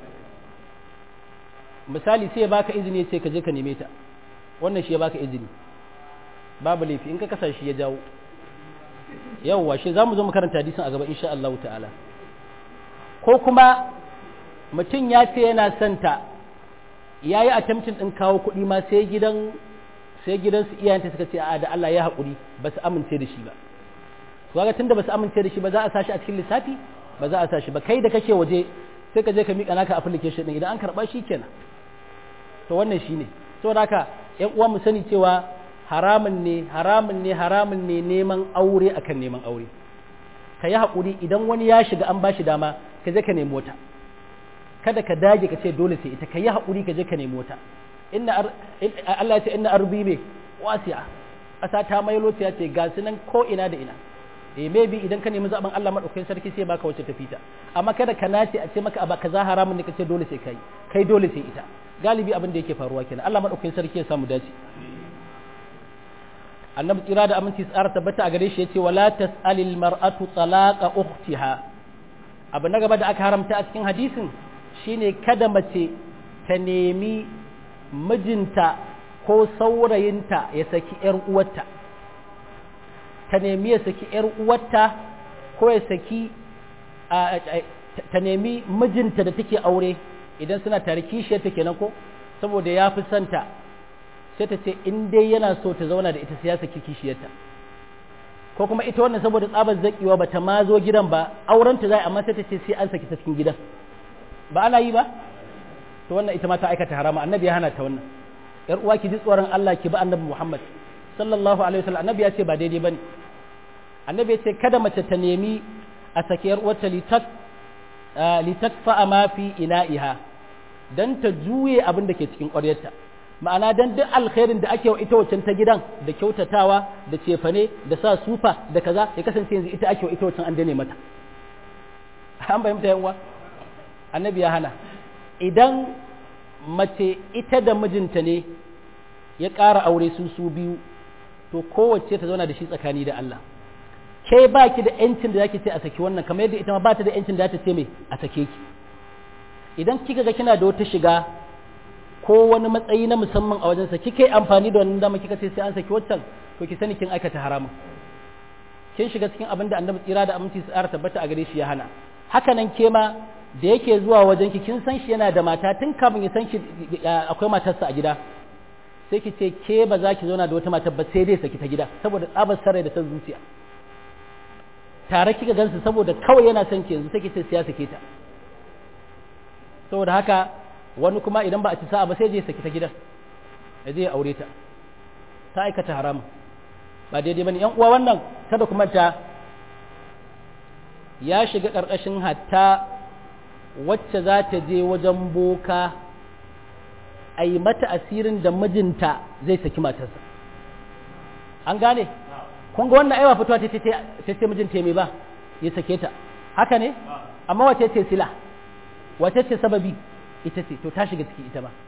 misali sai ya baka izini sai ka je ka neme ta wannan shi ya baka izini babu laifi in ka kasa shi ya jawo yawwa shi za mu zo mu karanta hadisin a gaba insha Allah ta'ala ko kuma mutum ya ce yana son ta ya yi attempting ɗin kawo kuɗi ma sai gidan sai gidan su iyayenta suka ce a da Allah ya haƙuri ba su amince da shi ba to ga tunda ba su amince da shi ba za a sashi a cikin lissafi ba za a sashi ba kai da kake waje sai ka je ka miƙa naka application ɗin idan an karɓa shi kenan to wannan shine saboda haka ƴan uwa mu sani cewa haramun ne haramun ne haramun ne neman aure akan neman aure ka yi haƙuri idan wani ya shiga an ba shi dama ka je ka nemi wata kada ka dage ka ce dole sai ita ka yi haƙuri ka je ka nemi wata inna Allah ya ce inna arbi me wasi'a ƙasa ta mai ya ce ga su nan ko ina da ina eh maybe idan ka nemi zaben Allah madaukakin sarki sai baka wacce tafi ta amma kada ka nace a ce maka aba kaza haramun ne ka ce dole sai kai kai dole sai ita galibi abin da yake faruwa kenan Allah madaukakin sarki ya samu dace annabi tsira da aminci tsara tabbata a gare shi yace wala tas'alil mar'atu talaqa ukhtiha abu na gaba da aka haramta a cikin hadisin shine kada mace ta nemi mijinta ko saurayinta ya saki ‘yar uwarta ta nemi ya saki ‘yar uwarta ko ya saki ta nemi mijinta da take aure idan suna tare kishiyarta kenan ko saboda ya fi santa sai ta ce in dai yana so ta zauna da ita sai ya saki kishiyarta ko kuma ita wannan saboda tsabar zakiwa ba ta ma zo gidan ba aurenta zai amma sai ta ce sai an saki ta cikin gidan ba ana yi ba to wannan ita ma ta aikata harama annabi ya hana ta wannan yar uwa ki ji tsoron Allah ki bi annabi Muhammad sallallahu alaihi wasallam annabi ya ce ba daidai bane annabi ya ce kada mace ta nemi a sake yar uwarta litak litakfa ma fi ina'iha dan ta juye abin da ke cikin ƙwaryarta ma'ana dan duk alkhairin da ake wa ita waccan ta gidan da kyautatawa da cefane da sa sufa da kaza ya kasance yanzu ita ake wa ita waccan an dane mata an fahimta yan uwa annabi ya hana idan mace ita da mijinta ne ya ƙara aure su su biyu to kowace ta zauna da shi tsakani da Allah ke ba ki da yancin da zaki ce a saki wannan kamar yadda ita ma ba ta da yancin da ta ce mai a sake ki idan kika ga kina da wata shiga ko wani matsayi na musamman a wajensa kika yi amfani da wannan dama kika ce sai an saki waccan to ki sani kin aikata haramun kin shiga cikin abin da annabi tsira da aminci su ƙara tabbata a gare shi ya hana haka nan ke ma da yake zuwa wajen ki kin san shi yana da mata tun kafin ya san shi akwai matarsa a gida sai ki ce ke ba za ki zauna da wata matar ba sai dai saki ta gida saboda tsabar sarai da san zuciya tare kika gansu saboda kawai yana son ki yanzu sai ki ce siya sake ta saboda haka wani kuma idan ba a ci sa'a ba sai je saki ta gidan ya je ya aure ta ta aikata haram ba daidai bane yan uwa wannan kada kuma ta ya shiga karkashin hatta wacce za ta je wajen boka a yi mata asirin da mijinta zai saki matarsa an gane kun ga wannan aiwa fitowa ta ce mijinta mai ba ya sake ta haka ne amma wace ce sila wace ce sababi ita ce to ta shiga ciki ita ba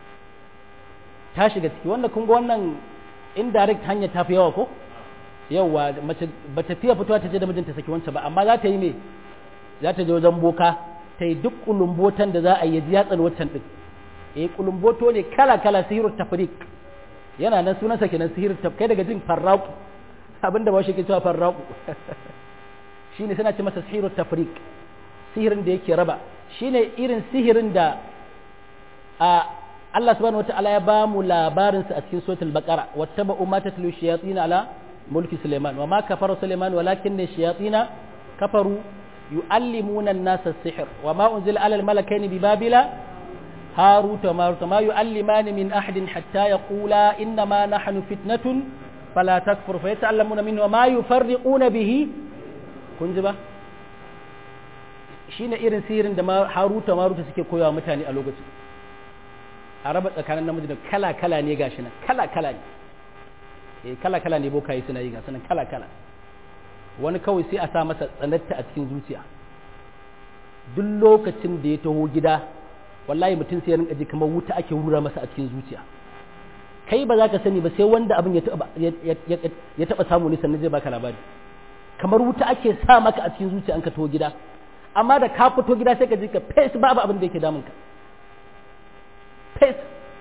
ta shiga ciki wanda kun ga wannan indirect hanya ta fi yawa ko yawa mace ba ta fiye fitowa ta je da mijinta saki wancan ba amma za ta yi me za ta je wajen boka ta yi duk kulumbotan da za a yi ya tsani wancan din eh kulumboto ne kala kala sihirut tafriq yana nan sunansa kenan sihirut taf kai daga jin farraqu abinda ba shi ke cewa farraqu shine suna ce masa sihirut tafriq sihirin da yake raba shine irin sihirin da a Allah subhanahu wataala ya ba mu labarin sa a cikin suratul baqara wattaba'u ma tatlu shayatin ala mulki sulaiman wa ma kafara sulaiman walakinna shayatin kafaru yu'allimuna an-nasa as-sihr wa ma unzila ala al-malakaini bi babila هاروت وماروت ما يعلمان من أحد حتى يقولا إنما نحن فتنة فلا تكفر فيتعلمون منه وما يفرقون به كنجبا shine irin sihirin da haruta maruta suke koyawa mutane a lokacin a raba tsakanin namiji da kala kala ne gashi nan kala kala ne eh kala kala ne bokaye suna yi gasu nan kala kala wani kawai sai a sa masa tsanatta a cikin zuciya duk lokacin da ya taho gida wallahi mutum sai ya rinka ji kamar wuta ake rura masa a cikin zuciya kai ba za ka sani ba sai wanda abin ya taba samu ne sannan zai baka labari kamar wuta ake sa maka a cikin zuciya an ka taho gida amma da ka fito gida sai ka ji ka fes babu abin da yake damun ka fes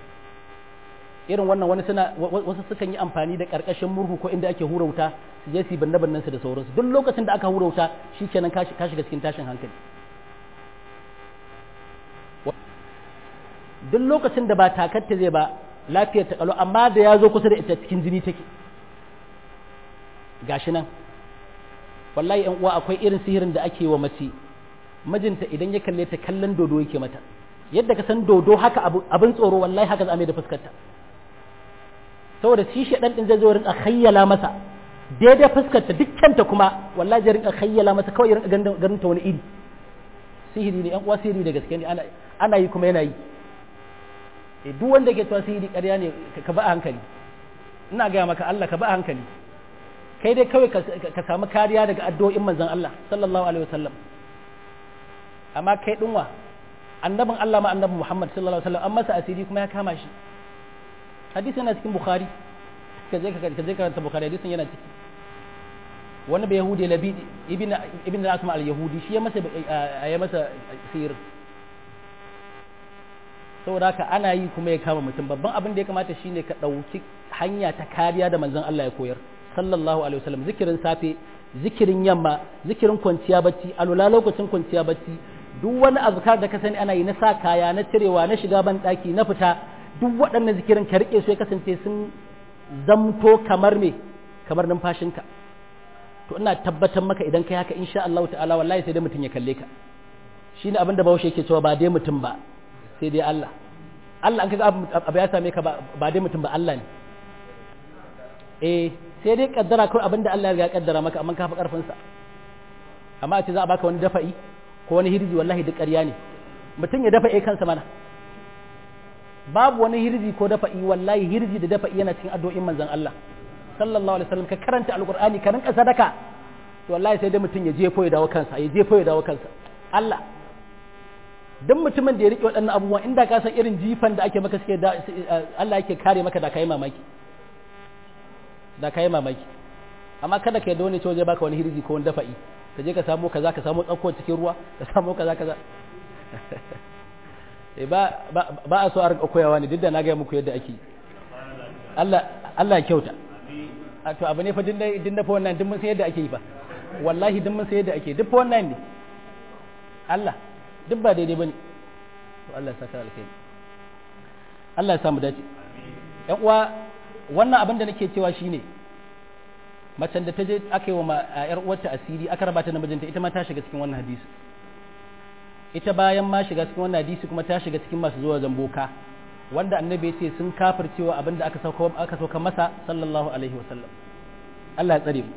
irin wannan wani suna wasu sukan yi amfani da karkashin murhu ko inda ake hura wuta su je su banne bannen su da sauransu duk lokacin da aka hura wuta shikenan ka shiga cikin tashin hankali duk lokacin da ba takatta zai ba lafiyar ta kalo amma da ya zo kusa da ita cikin jini take gashi nan wallahi yan uwa akwai irin sihirin da ake wa mace mijinta idan ya kalle ta kallon dodo yake mata yadda ka san dodo haka abin tsoro wallahi haka zame da fuskarta saboda shi shaɗan ɗin zai zo rinka khayyala masa daidai fuskarta dukkanta kuma wallahi zai rinka khayyala masa kawai rinka ganin ta wani iri sihiri ne yan uwa sihiri da gaske ne ana yi kuma yana yi duk wanda ke cewa sihiri ƙarya ne ka ba a hankali ina gaya maka Allah ka ba a hankali kai dai kawai ka samu kariya daga addu'o'in manzon Allah sallallahu alaihi wasallam amma kai dinwa annabin Allah ma annabin Muhammad sallallahu alaihi wasallam an masa asiri kuma ya kama shi hadisi yana cikin Bukhari ka je ka je karanta Bukhari hadisin yana ciki wani bai yahudi labi ibn ibn asma al yahudi shi ya masa ya masa sihir saboda haka ana yi kuma ya kama mutum babban abin da ya kamata shine ka ɗauki hanya ta kariya da manzon Allah ya koyar sallallahu alaihi wasallam zikirin safe zikirin yamma zikirin kwanciya bacci alula lokacin kwanciya bacci duk wani azkar da ka sani ana yi na sa kaya na cirewa na shiga ban daki na fita duk waɗannan zikirin ka rike su ya kasance sun zamto kamar me kamar numfashinka to ina tabbatar maka idan kai haka insha Allah ta'ala wallahi sai dai mutum ya kalle ka shine abin da Bahaushe yake cewa ba dai mutum ba sai dai Allah Allah an kaga abu ya same ka ba dai mutum ba Allah ne eh sai dai kaddara kawai abinda Allah ya kaddara maka amma ka fi karfin sa amma a ce za a baka wani dafa'i ko wani hirji wallahi duk ƙarya ne mutum ya dafa kansa mana babu wani hirji ko dafa'i wallahi hirji da dafa'i yana cikin addu'o'in manzon Allah sallallahu alaihi wasallam ka karanta alqur'ani ka rinka sadaka to wallahi sai dai mutum ya jefo ya dawo kansa ya jefo ya dawo kansa Allah duk mutumin da ya rike waɗannan abubuwan inda ka san irin jifan da ake maka suke da Allah yake kare maka da kai mamaki da kai mamaki amma kada ka yadda wani ce zai baka wani hirji ko wani dafa'i ka je ka samu kaza ka samu tsakko cikin ruwa ka samu kaza kaza ba ba a so a rinka koyawa ne duk da na ga muku yadda ake Allah Allah ya kyauta a to abu ne fa din din da fa wannan din mun san yadda ake yi fa wallahi din mun san yadda ake duk fa wannan ne Allah duk ba daidai bane to Allah ya saka alkhairi Allah ya samu dace ƴan uwa wannan abin da nake cewa shine macen da ta je aka yi wa ƴar uwarta asiri aka raba ta da mijinta ita ma ta shiga cikin wannan hadisi ita bayan ma shiga cikin wannan hadisi kuma ta shiga cikin masu zuwa zamboka wanda annabi ya ce sun kafircewa abin da aka sauka aka sauka masa sallallahu alaihi wasallam Allah ya tsare mu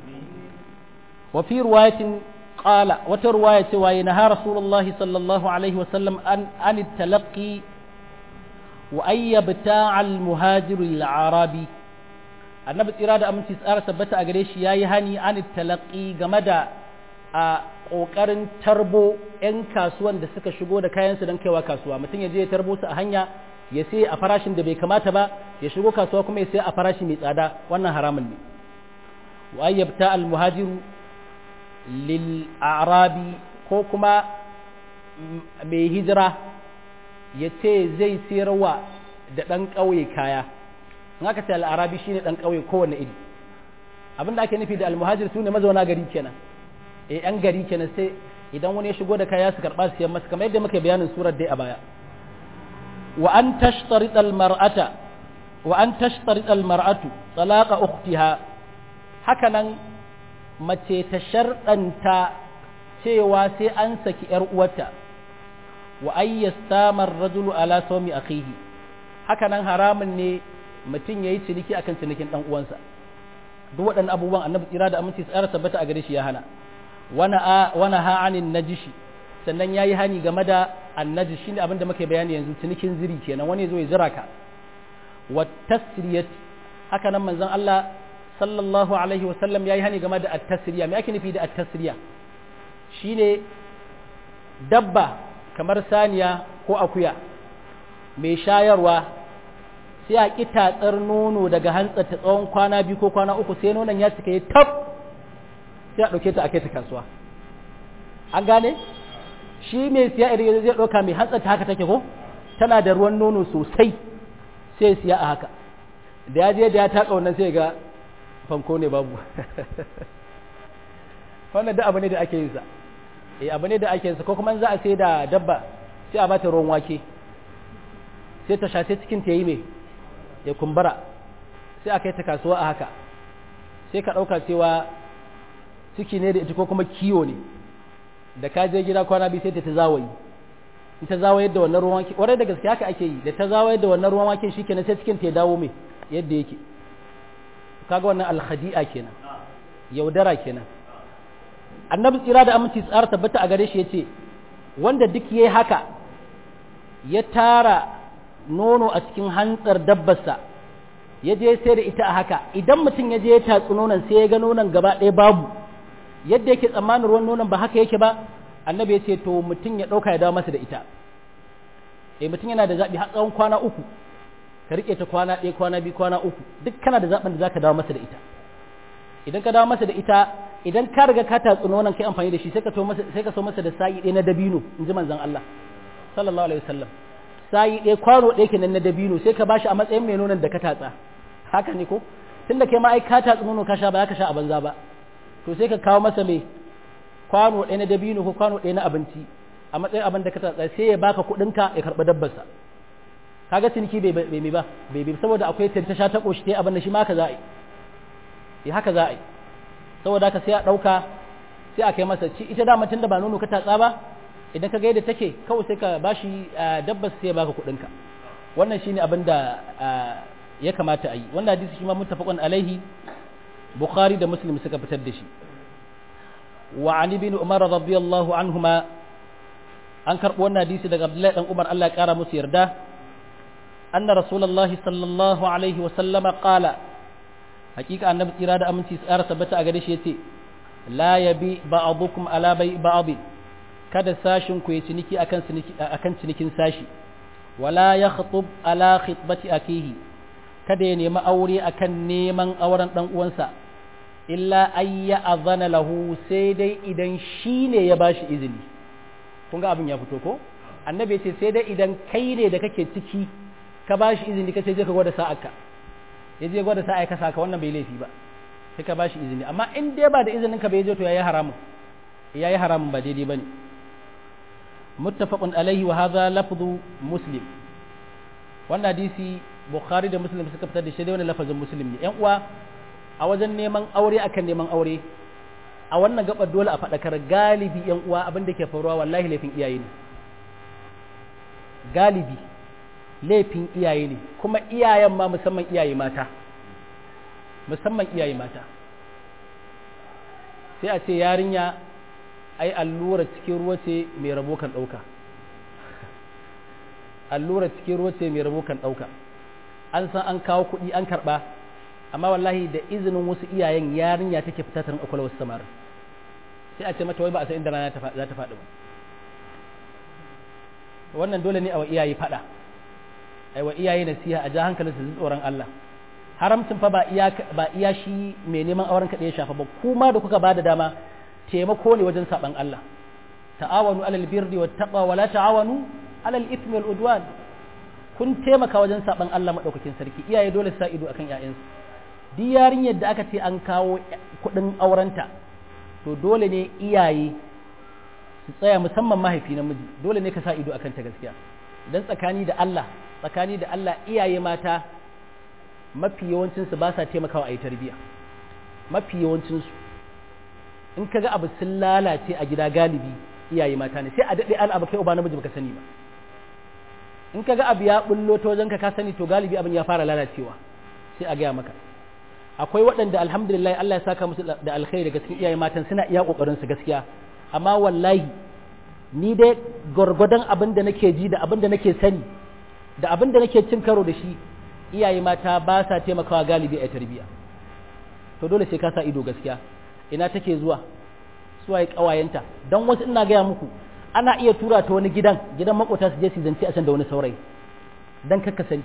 wa fi riwayatin qala wata riwaya ce wa yana rasulullahi sallallahu alaihi wasallam an an talaqi wa ayyabta al muhajir al arabi annabi tsira da aminci tsara tabbata a gare shi yayi hani an talaqi game da a kokarin tarbo yan kasuwan da suka shigo da kayansu don kaiwa kasuwa mutum ya je ya tarbo su a hanya ya sai a farashin da bai kamata ba ya shigo kasuwa kuma ya sai a farashi mai tsada wannan haramun ne wa ayyabta al muhajiru lil arabi ko kuma mai hijira ya ce zai sayarwa da ɗan ƙauye kaya in aka ce al'arabi shine ɗan ƙauye kowane iri abin da ake nufi da almuhajir su ne mazauna gari kenan eh yan gari kenan sai idan wani ya shigo da kaya su karɓa su siyan masa kamar yadda muka bayanin surar dai a baya wa an tashtarita almar'ata wa an tashtarita almar'atu talaqa ukhtiha haka nan mace ta sharɗanta cewa sai an saki ‘yar uwarta wa ayyastamar rajulu ala sawmi akhihi haka nan haramun ne mutum ya yi ciniki akan cinikin ɗan uwansa duk waɗannan abubuwan annabi tsira da aminci tsara tabbata a gare shi ya hana wana ha'anin najishi sannan ya yi hani game da annaji shi ne abin da muke bayani yanzu cinikin ziri kenan wani zo ya zira ka wa tasriyat haka nan manzon Allah sallallahu alaihi wasallam ya yi hani game da at-tasriya me ake nufi da at-tasriya shine dabba kamar saniya ko akuya mai shayarwa sai a ƙi tatsar nono daga hantsarta tsawon kwana biyu ko kwana uku sai nonon ya cika ya tab sai a ɗauke ta a kai ta kasuwa an gane shi mai siya idan zai ɗauka mai hantsarta haka take ko tana da ruwan nono sosai sai siya a haka da ya je da ya taƙa wannan sai ga fanko ne babu wannan da abu ne da ake yin sa eh abu ne da ake yin sa ko kuma za a sai da dabba sai a bata ruwan wake sai ta sha sai cikin ta yi mai ya kumbura sai a kai ta kasuwa a haka sai ka ɗauka cewa ciki ne da ita ko kuma kiwo ne da ka je gida kwana biyu sai ta ta zawayi in ta zawayar da wannan ruwan wake ƙwarai da gaske haka ake yi da ta zawayar da wannan ruwan wake shikenan sai cikin ta ya dawo mai yadda yake kaga wannan alkhadi'a kenan yaudara kenan annabi tsira da aminci tsara tabbata a gare shi yace wanda duk yayi haka ya tara nono a cikin hantsar dabbarsa ya je sai da ita a haka idan mutum ya je ya tatsi nonon sai ya ga nonon gaba ɗaya babu yadda yake tsammanin ruwan nonon ba haka yake ba annabi ya ce to mutum ya ɗauka ya dawo masa da ita eh mutum yana da zaɓi har tsawon kwana uku ka riƙe ta kwana ɗaya kwana biyu kwana uku duk kana da zaɓin da zaka dawo masa da ita idan ka dawo masa da ita idan ka riga ka tatsi nonon kai amfani da shi sai ka so masa sai ka so masa da sa'i ɗaya na dabino in ji manzon Allah sallallahu alaihi wasallam sa'i ɗaya kwano ɗaya kenan na dabino sai ka bashi a matsayin mai nonon da ka tatsa haka ne ko tunda kai ma ai ka tatsi nono ka sha ba ka sha a banza ba to sai ka kawo masa mai kwano ɗaya na dabino ko kwano ɗaya na abinci a matsayin abin da ka tatsa sai ya baka kuɗinka ya karɓi dabbarsa kaga ciniki bai bai mai ba bai bai saboda akwai tantasha ta koshi ta abin da shi ma haka za a yi haka za a yi saboda haka sai a ɗauka sai a kai masa ci ita dama tun da ba nono ka tatsa ba idan ka ga yadda take kawai sai ka bashi dabbas sai ya baka kuɗinka wannan shine abin da ya kamata a yi wannan hadisi shi ma muttafaqun alaihi bukhari da muslim suka fitar da shi wa an ibn umar radiyallahu anhuma an karɓo wannan hadisi daga abdullahi dan umar Allah ya kara musu yarda anna rasulullahi sallallahu alaihi wa sallama qala hakika annabi tsira da aminci tsara tabbata a gare shi yace la yabi ba'dukum ala bai ba'd kada sashin ku ya ciniki akan ciniki akan cinikin sashi wala yakhtub ala khitbati akihi kada ya nemi aure akan neman auren dan uwansa illa ayya azana lahu sai dai idan shine ya bashi izini kun ga abin ya fito ko annabi ya ce sai dai idan kai ne da kake ciki ka bashi izini kace je ka gwada sa'arka ya je gwada sa'a ka saka wannan bai laifi ba sai ka bashi izini amma in dai ba da izinin ka bai je to yayi haramun yayi haramun ba daidai bane muttafaqun alaihi wa hadha lafzu muslim wannan hadisi bukhari da muslim suka fitar da shi da wannan lafazin muslim ne yan uwa a wajen neman aure akan neman aure a wannan gabar dole a faɗakar galibi yan uwa abin da ke faruwa wallahi laifin iyaye ne galibi laifin iyaye ne kuma iyayen ma musamman iyaye mata musamman iyaye mata sai a ce yarinya ai allura cikin ruwa ce mai rabo kan ɗauka allura cikin ruwa ce mai rabo kan ɗauka an san an kawo kuɗi an karɓa amma wallahi da izinin wasu iyayen yarinya take fita ta rinƙa wasu samar sai a ce mata wai ba a san inda rana za ta faɗi ba wannan dole ne a wa iyaye faɗa ai wa iyaye nasiha a ja hankalin su tsoron Allah haramcin fa ba iya ba iya shi mai neman auren kaɗai ya shafa ba kuma da kuka bada dama taimako ne wajen saban Allah ta'awanu alal birri wat taqwa wala ta'awanu alal ithmi wal udwan kun taimaka wajen saban Allah madaukakin sarki iyaye dole su sa ido akan ƴaƴansu duk yarinyar da aka ce an kawo kuɗin aurenta to dole ne iyaye su tsaya musamman mahaifi namiji dole ne ka sa ido akan ta gaskiya dan tsakani da Allah tsakani da Allah iyaye mata mafi yawancinsu ba sa taimakawa a yi tarbiyya mafi yawancinsu in ka ga abu sun lalace a gida galibi iyaye mata ne sai a daɗe an abu kai uba namiji baka sani ba in ka ga abu ya bullo ta wajen ka sani to galibi abin ya fara lalacewa sai a gaya maka akwai waɗanda alhamdulillah Allah ya saka musu da alkhairi daga cikin iyaye matan suna iya kokarin su gaskiya amma wallahi ni dai gwargwadon abin da nake ji da abin da nake sani da abin da nake cin karo da shi iyaye mata ba sa taimakawa galibi a tarbiyya to dole sai ka sa ido gaskiya ina take zuwa suwa ya kawayenta don wasu ina gaya muku ana iya tura ta wani gidan gidan makota su je su zance a can da wani saurayi don kakka sani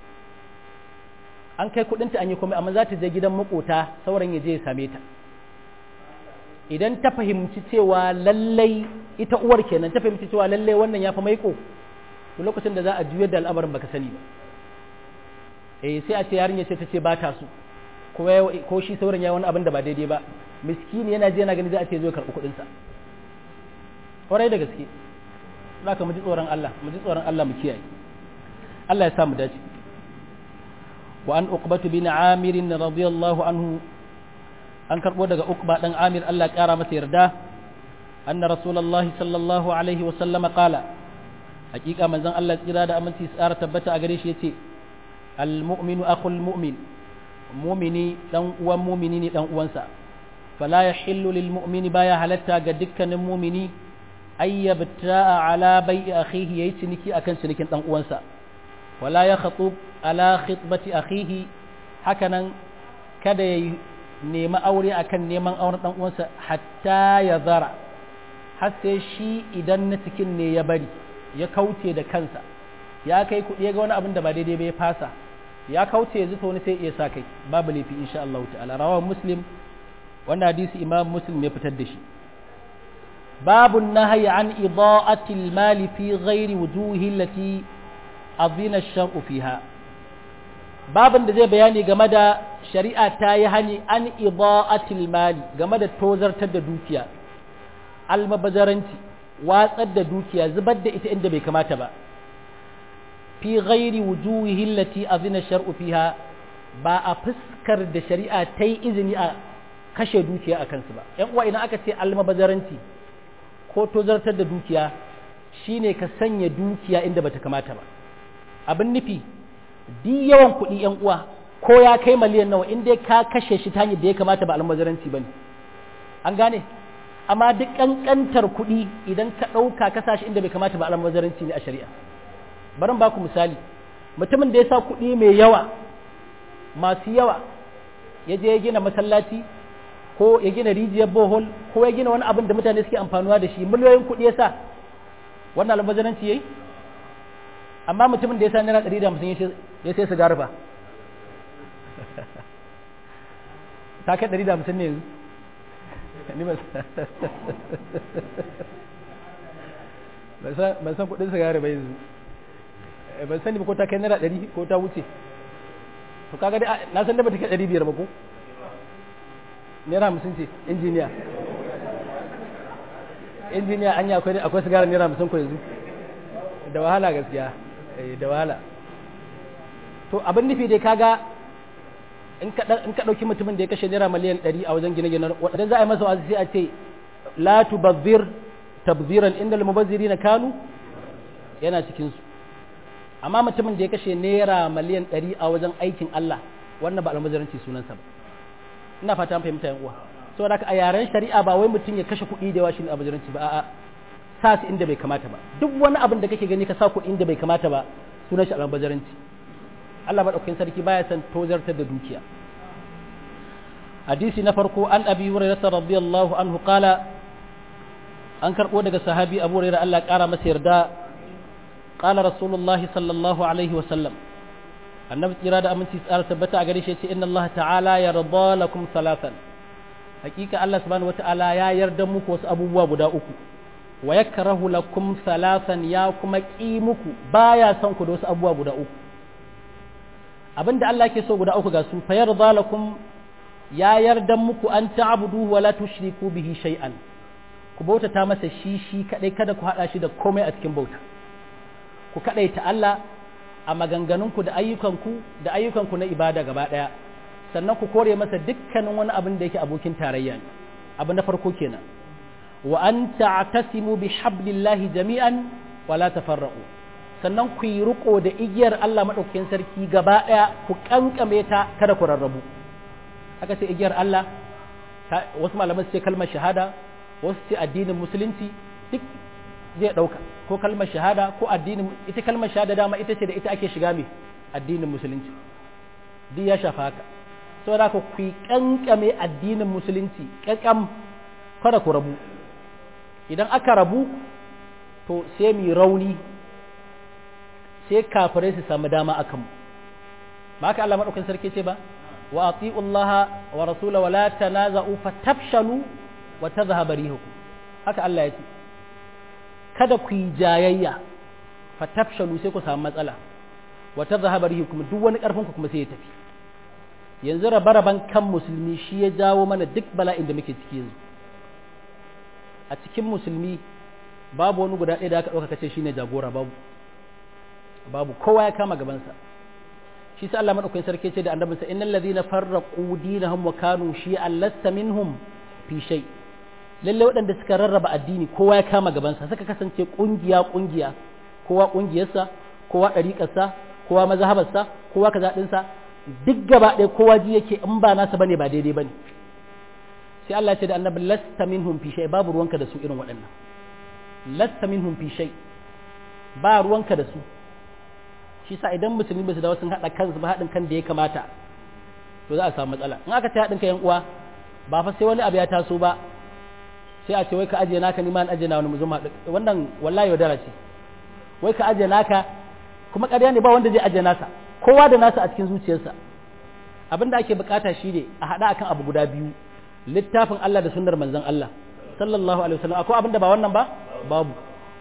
an kai kudinta an yi komai amma za ta je gidan makota sauran ya je ya same ta idan ta fahimci cewa lallai ita uwar kenan ta fahimci cewa lallai wannan ya fi maiko to lokacin da za a juyar da al'amarin baka sani ba eh sai a ce yarinya ce ta ce ba ta so ko shi sauran ya wani abin da ba daidai ba miskini yana je yana gani za a ce zo karɓi kuɗin sa kwarai da gaske za ka mu ji tsoron Allah mu ji tsoron Allah mu kiyaye Allah ya sa mu dace wa an uqbatu bin amir radiyallahu anhu an karbo daga uqba dan amir Allah ya kara masa yarda anna rasulullahi sallallahu alaihi wa sallama qala hakika manzon Allah tsira da aminci tsara tabbata a gare shi yace al mu'minu akhul mu'min mu'mini dan uwan mu'mini ne dan uwansa fala yahillu lil mu'mini baya halatta ga dukkanin mu'mini ay yabta'a ala bai'i akhihi yayi ciniki akan cinikin dan uwansa wala ya khatub ala khitbati akhihi hakanan kada yayi nemi aure akan neman auren dan uwansa hatta ya zara har sai shi idan na cikin ne ya bari ya kauce da kansa ya kai kuɗi ya ga wani abin da ba daidai ba ya fasa ya kauce ya zuta wani sai iya sa kai babu laifi insha Allah ta'ala rawahu muslim wannan hadisi imam muslim ya fitar da shi babu nahyi an ida'ati al-mali fi ghairi wujuhi allati adina ash-shar'u fiha babin da zai bayani game da shari'a ta yi hani an ida'ati al-mali game da tozartar da dukiya almabazaranci watsar da dukiya zubar da ita inda bai kamata ba fi ghairi wujuhihi allati azina shar'u fiha ba a fuskar da shari'a ta yi izini a kashe dukiya a kansu ba yan uwa idan aka ce almabazaranci ko tozartar da dukiya shine ka sanya dukiya inda bata kamata ba abin nufi di yawan kuɗi yan uwa ko ya kai miliyan nawa in dai ka kashe shi ta hanyar da ya kamata ba almazaranci bane an gane amma duk kankantar kuɗi idan ka ɗauka ka sa shi inda bai kamata ba almazaranci ne a shari'a bari ba ku misali mutumin da ya sa kuɗi mai yawa masu yawa ya je ya gina masallaci ko ya gina rijiyar bohol ko ya gina wani abin da mutane suke amfanuwa da shi miliyoyin kuɗi ya sa wannan almazaranci ya yi amma mutumin da ya sa naira ɗari da hamsin ya sai sigari ba ta kai ɗari da hamsin ne yanzu ban san kuɗin sigari ba yanzu ban sani ba ko ta kai naira ɗari ko ta wuce to kaga dai na san da ba ta kai ɗari biyar ba ko naira hamsin ce injiniya injiniya an yi akwai akwai sigara naira hamsin ko yanzu da wahala gaskiya da wahala to abin nufi dai kaga in ka ɗauki mutumin da ya kashe naira miliyan ɗari a wajen gine-gine wadda za a yi masa wasu sai a ce la tubazzir tabziran inda na kanu yana cikinsu amma mutumin da ya kashe naira miliyan ɗari a wajen aikin Allah wannan ba almazaranci sunansa ba ina fata an fahimta yan uwa saboda haka a yaren shari'a ba wai mutum ya kashe kuɗi da yawa shine almazaranci ba a'a sa su inda bai kamata ba duk wani abin da kake gani ka sa kuɗi inda bai kamata ba sunan shi almazaranci Allah madaukakin sarki baya san tozartar da dukiya hadisi na farko an abi hurairah radiyallahu anhu qala an karbo daga sahabi abu hurairah Allah kara masa yarda qala rasulullahi sallallahu alaihi wa sallam annabi tsira da aminci tsara tabbata a gare shi ce inna Allah ta'ala yarda lakum salatan hakika Allah subhanahu wata'ala ya yarda muku wasu abubuwa guda uku wa yakrahu lakum salatan ya kuma ki muku baya son ku da wasu abubuwa guda uku abinda Allah ke so guda uku ga su fa yarda lakum ya yarda muku an ta'budu wa la tushriku bihi shay'an ku bautata masa shi shi kadai kada ku hada shi da komai a cikin bauta ku kadaita Allah a maganganunku da ayyukanku da ayyukanku na ibada gaba daya sannan ku kore masa dukkanin wani abin da yake abokin tarayya ne abu na farko kenan wa an ta'tasimu bi hablillahi jami'an wa la tafarraqu sannan ku yi riko da igiyar Allah madaukakin sarki gaba daya ku kankame ta kada ku rarrabu aka ce igiyar Allah wasu malaman su ce kalmar shahada wasu ce addinin musulunci duk zai ɗauka ko kalmar shahada ko addinin ita kalmar shahada dama ita ce da ita ake shiga mai addinin musulunci duk ya shafa haka saboda haka ku kankame addinin musulunci kankam kada ku rabu idan aka rabu to sai mu rauni sai kafirai su samu dama akan mu ba haka Allah madaukakin sarki ce ba wa ati'u Allah wa rasula wa la tanaza'u fatafshalu wa tadhhabu rihukum haka Allah ya ce kada ku yi jayayya fatafshalu sai ku samu matsala wa tadhhabu rihukum duk wani karfin ku kuma sai ya tafi yanzu rabe-raben kan musulmi shi ya jawo mana duk bala'in da muke ciki yanzu a cikin musulmi babu wani guda ɗaya da aka ɗauka kace shine jagora babu babu kowa ya kama gabansa shi sa Allah madaukakin sarki ce da annabinsa innal ladhina farraqu dinahum wa kanu shi'an lasta minhum fi shay lalle waɗanda suka rarraba addini kowa ya kama gabansa suka kasance kungiya kungiya kowa kungiyarsa kowa ɗariƙarsa kowa mazhabarsa kowa kaza ɗinsa duk gaba ɗaya kowa ji yake in ba nasa bane ba daidai bane sai Allah ya ce da annabi lasta minhum fi shay babu ruwanka da su irin waɗannan lasta minhum fi shay ba ruwanka da su shi sa idan musulmi ba su dawo sun haɗa kansu ba haɗin kan da ya kamata to za a samu matsala in aka ta haɗin kan yan uwa ba fa sai wani abu ya taso ba sai a ce wai ka ajiye naka ni ma ajiye na wani mu zuma wannan wallahi yaudara ce wai ka ajiye naka kuma ƙarya ne ba wanda zai ajiye nasa kowa da nasa a cikin zuciyarsa abin da ake bukata shi ne a haɗa akan abu guda biyu littafin Allah da sunnar manzon Allah sallallahu alaihi wasallam akwai abin da ba wannan ba babu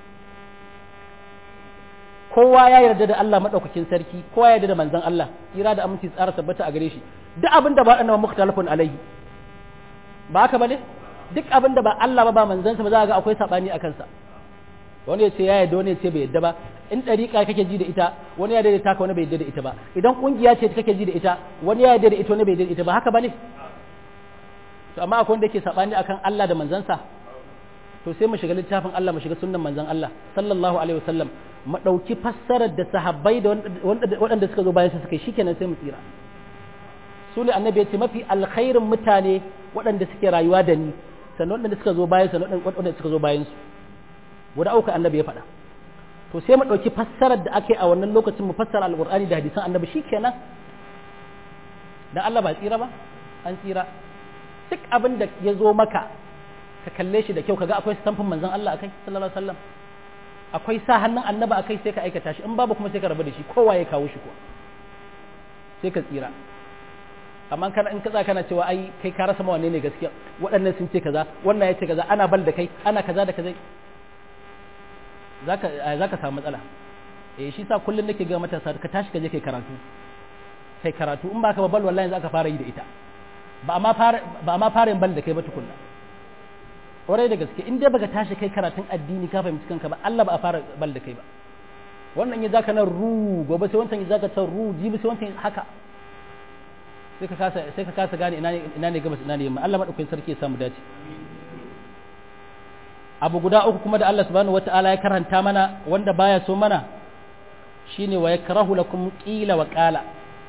kowa ya yarda da Allah madaukakin sarki kowa ya yarda da manzon Allah kira da aminci tsara tabbata a gare shi duk abin da ba annabi mukhtalafun alaihi ba haka bane duk abin da ba Allah ba ba manzon sa ba za ga akwai sabani akan sa wani ya ce ya yarda wani ya ce bai yarda ba in dariƙa kake ji da ita wani ya yarda da taka wani bai yarda da ita ba idan kungiya ce kake ji da ita wani ya yarda da ita wani bai yarda da ita ba haka bane to amma akwai wanda yake sabani akan Allah da manzon sa to sai mu shiga littafin Allah mu shiga sunnan manzon Allah sallallahu alaihi wasallam mu dauki fassarar da sahabbai da waɗanda suka zo bayan su suka yi shikenan sai mu tsira su ne annabi ya ce mafi alkhairin mutane waɗanda suke rayuwa da ni sannan waɗanda suka zo bayan sannan waɗanda suka zo bayan su guda uku annabi ya faɗa to sai mu ɗauki fassarar da ake a wannan lokacin mu fassara alƙur'ani da hadisan annabi shikenan dan Allah ba tsira ba an tsira duk abin da ya zo maka ka kalle shi da kyau kaga akwai stamfin manzon Allah akai sallallahu alaihi wasallam akwai sa hannun annaba akai sai ka aikata shi in babu kuma sai ka rabu da shi kowa ya kawo shi ko sai ka tsira amma kana in kaza kana cewa ai kai ka rasa ma wanne ne gaskiya waɗannan sun ce kaza wannan ya ce kaza ana bal da kai ana kaza da kaza zaka zaka samu matsala eh shi sa kullun nake ga matasa ka tashi ka je kai karatu kai karatu in baka ba bal wallahi zaka fara yi da ita ba ma fara ba ma fara yin bal da kai ba tukunna ƙwarai da gaske in dai baka tashi kai karatun addini ka fahimci kanka ba Allah ba a fara bal da kai ba wannan ya zaka nan ru gobe sai wancan ya zaka can ru jibi sai wancan haka sai ka kasa sai ka kasa gane ina ne ina ne gabas ina ne yamma Allah madaukakin sarki ya samu dace abu guda uku kuma da Allah subhanahu wataala ya karanta mana wanda baya so mana shine wa yakrahu lakum qila wa qala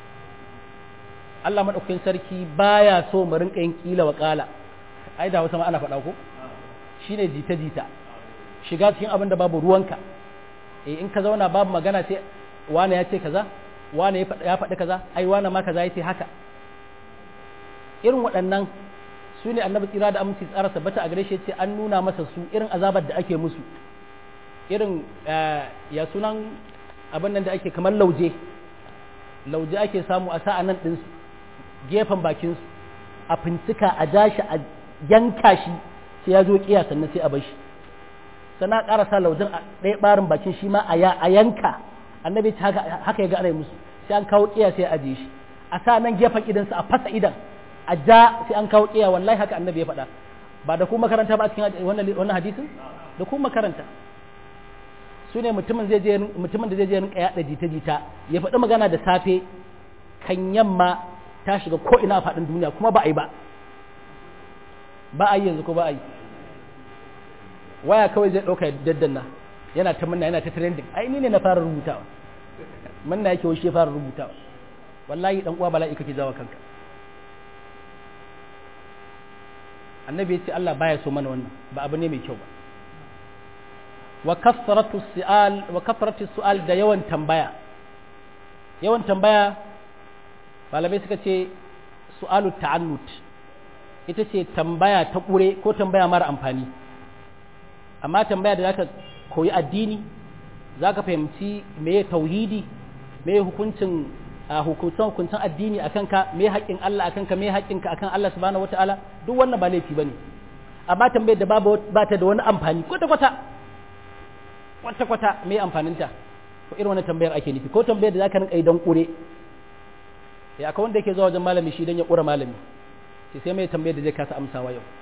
Allah madaukakin sarki baya so mu rinka yin qila wa qala ai da wasu ma ana faɗa ko shine jita jita shiga cikin abin da babu ruwanka eh in ka zauna babu magana sai wane ya ce kaza wane ya faɗi kaza ai wane ma kaza ya ce haka irin waɗannan su ne annabi tsira da aminci tsara sabbata a gare shi ce an nuna masa su irin azabar da ake musu irin ya sunan abin nan da ake kamar lauje lauje ake samu a sa'a nan ɗinsu gefen bakinsu a fincika a jashi a yanka shi sai ya zo kiya sannan sai a bar shi sana ƙara sa laujin a ɗaya ɓarin bakin shi ma a yanka annabi ta haka ya ga ana musu sai an kawo kiya sai a ajiye shi a sa nan gefen idansa a fasa idan a ja sai an kawo kiya wallahi haka annabi ya faɗa ba da kuma makaranta ba a cikin wannan hadisin da kuma makaranta su ne mutumin zai je mutumin da zai je rinka yaɗa jita-jita ya faɗi magana da safe kan yamma ta shiga ko ina a faɗin duniya kuma ba a yi ba ba a yi yanzu ko ba a yi waya kawai zai ɗauka daddanna yana ta manna yana ta trending ai ni ne na fara rubutawa manna yake washe fara rubutawa wallahi dan uwa bala'i kake jawa kanka annabi ya ce Allah baya so mana wannan ba abu ne mai kyau ba wa kasratu su'al wa kasratu su'al da yawan tambaya yawan tambaya malamai suka ce su'alu ta'annut ita ce tambaya ta kure ko tambaya mara amfani amma tambaya da zaka koyi addini zaka fahimci meye tauhidi meye hukuncin hukuncin hukuncin addini akan ka me haƙƙin Allah akan ka me haƙƙin ka akan Allah subhanahu wataala duk wannan ba laifi bane amma tambayar da babu ba ta da wani amfani kwata kwata kwata kwata me amfanin ta ko irin wannan tambayar ake nufi ko tambayar da zaka rinka yi dan kure ya akwai wanda yake zuwa wajen malami shi dan ya kura malami sai sai mai tambayar da zai kasa amsawa yau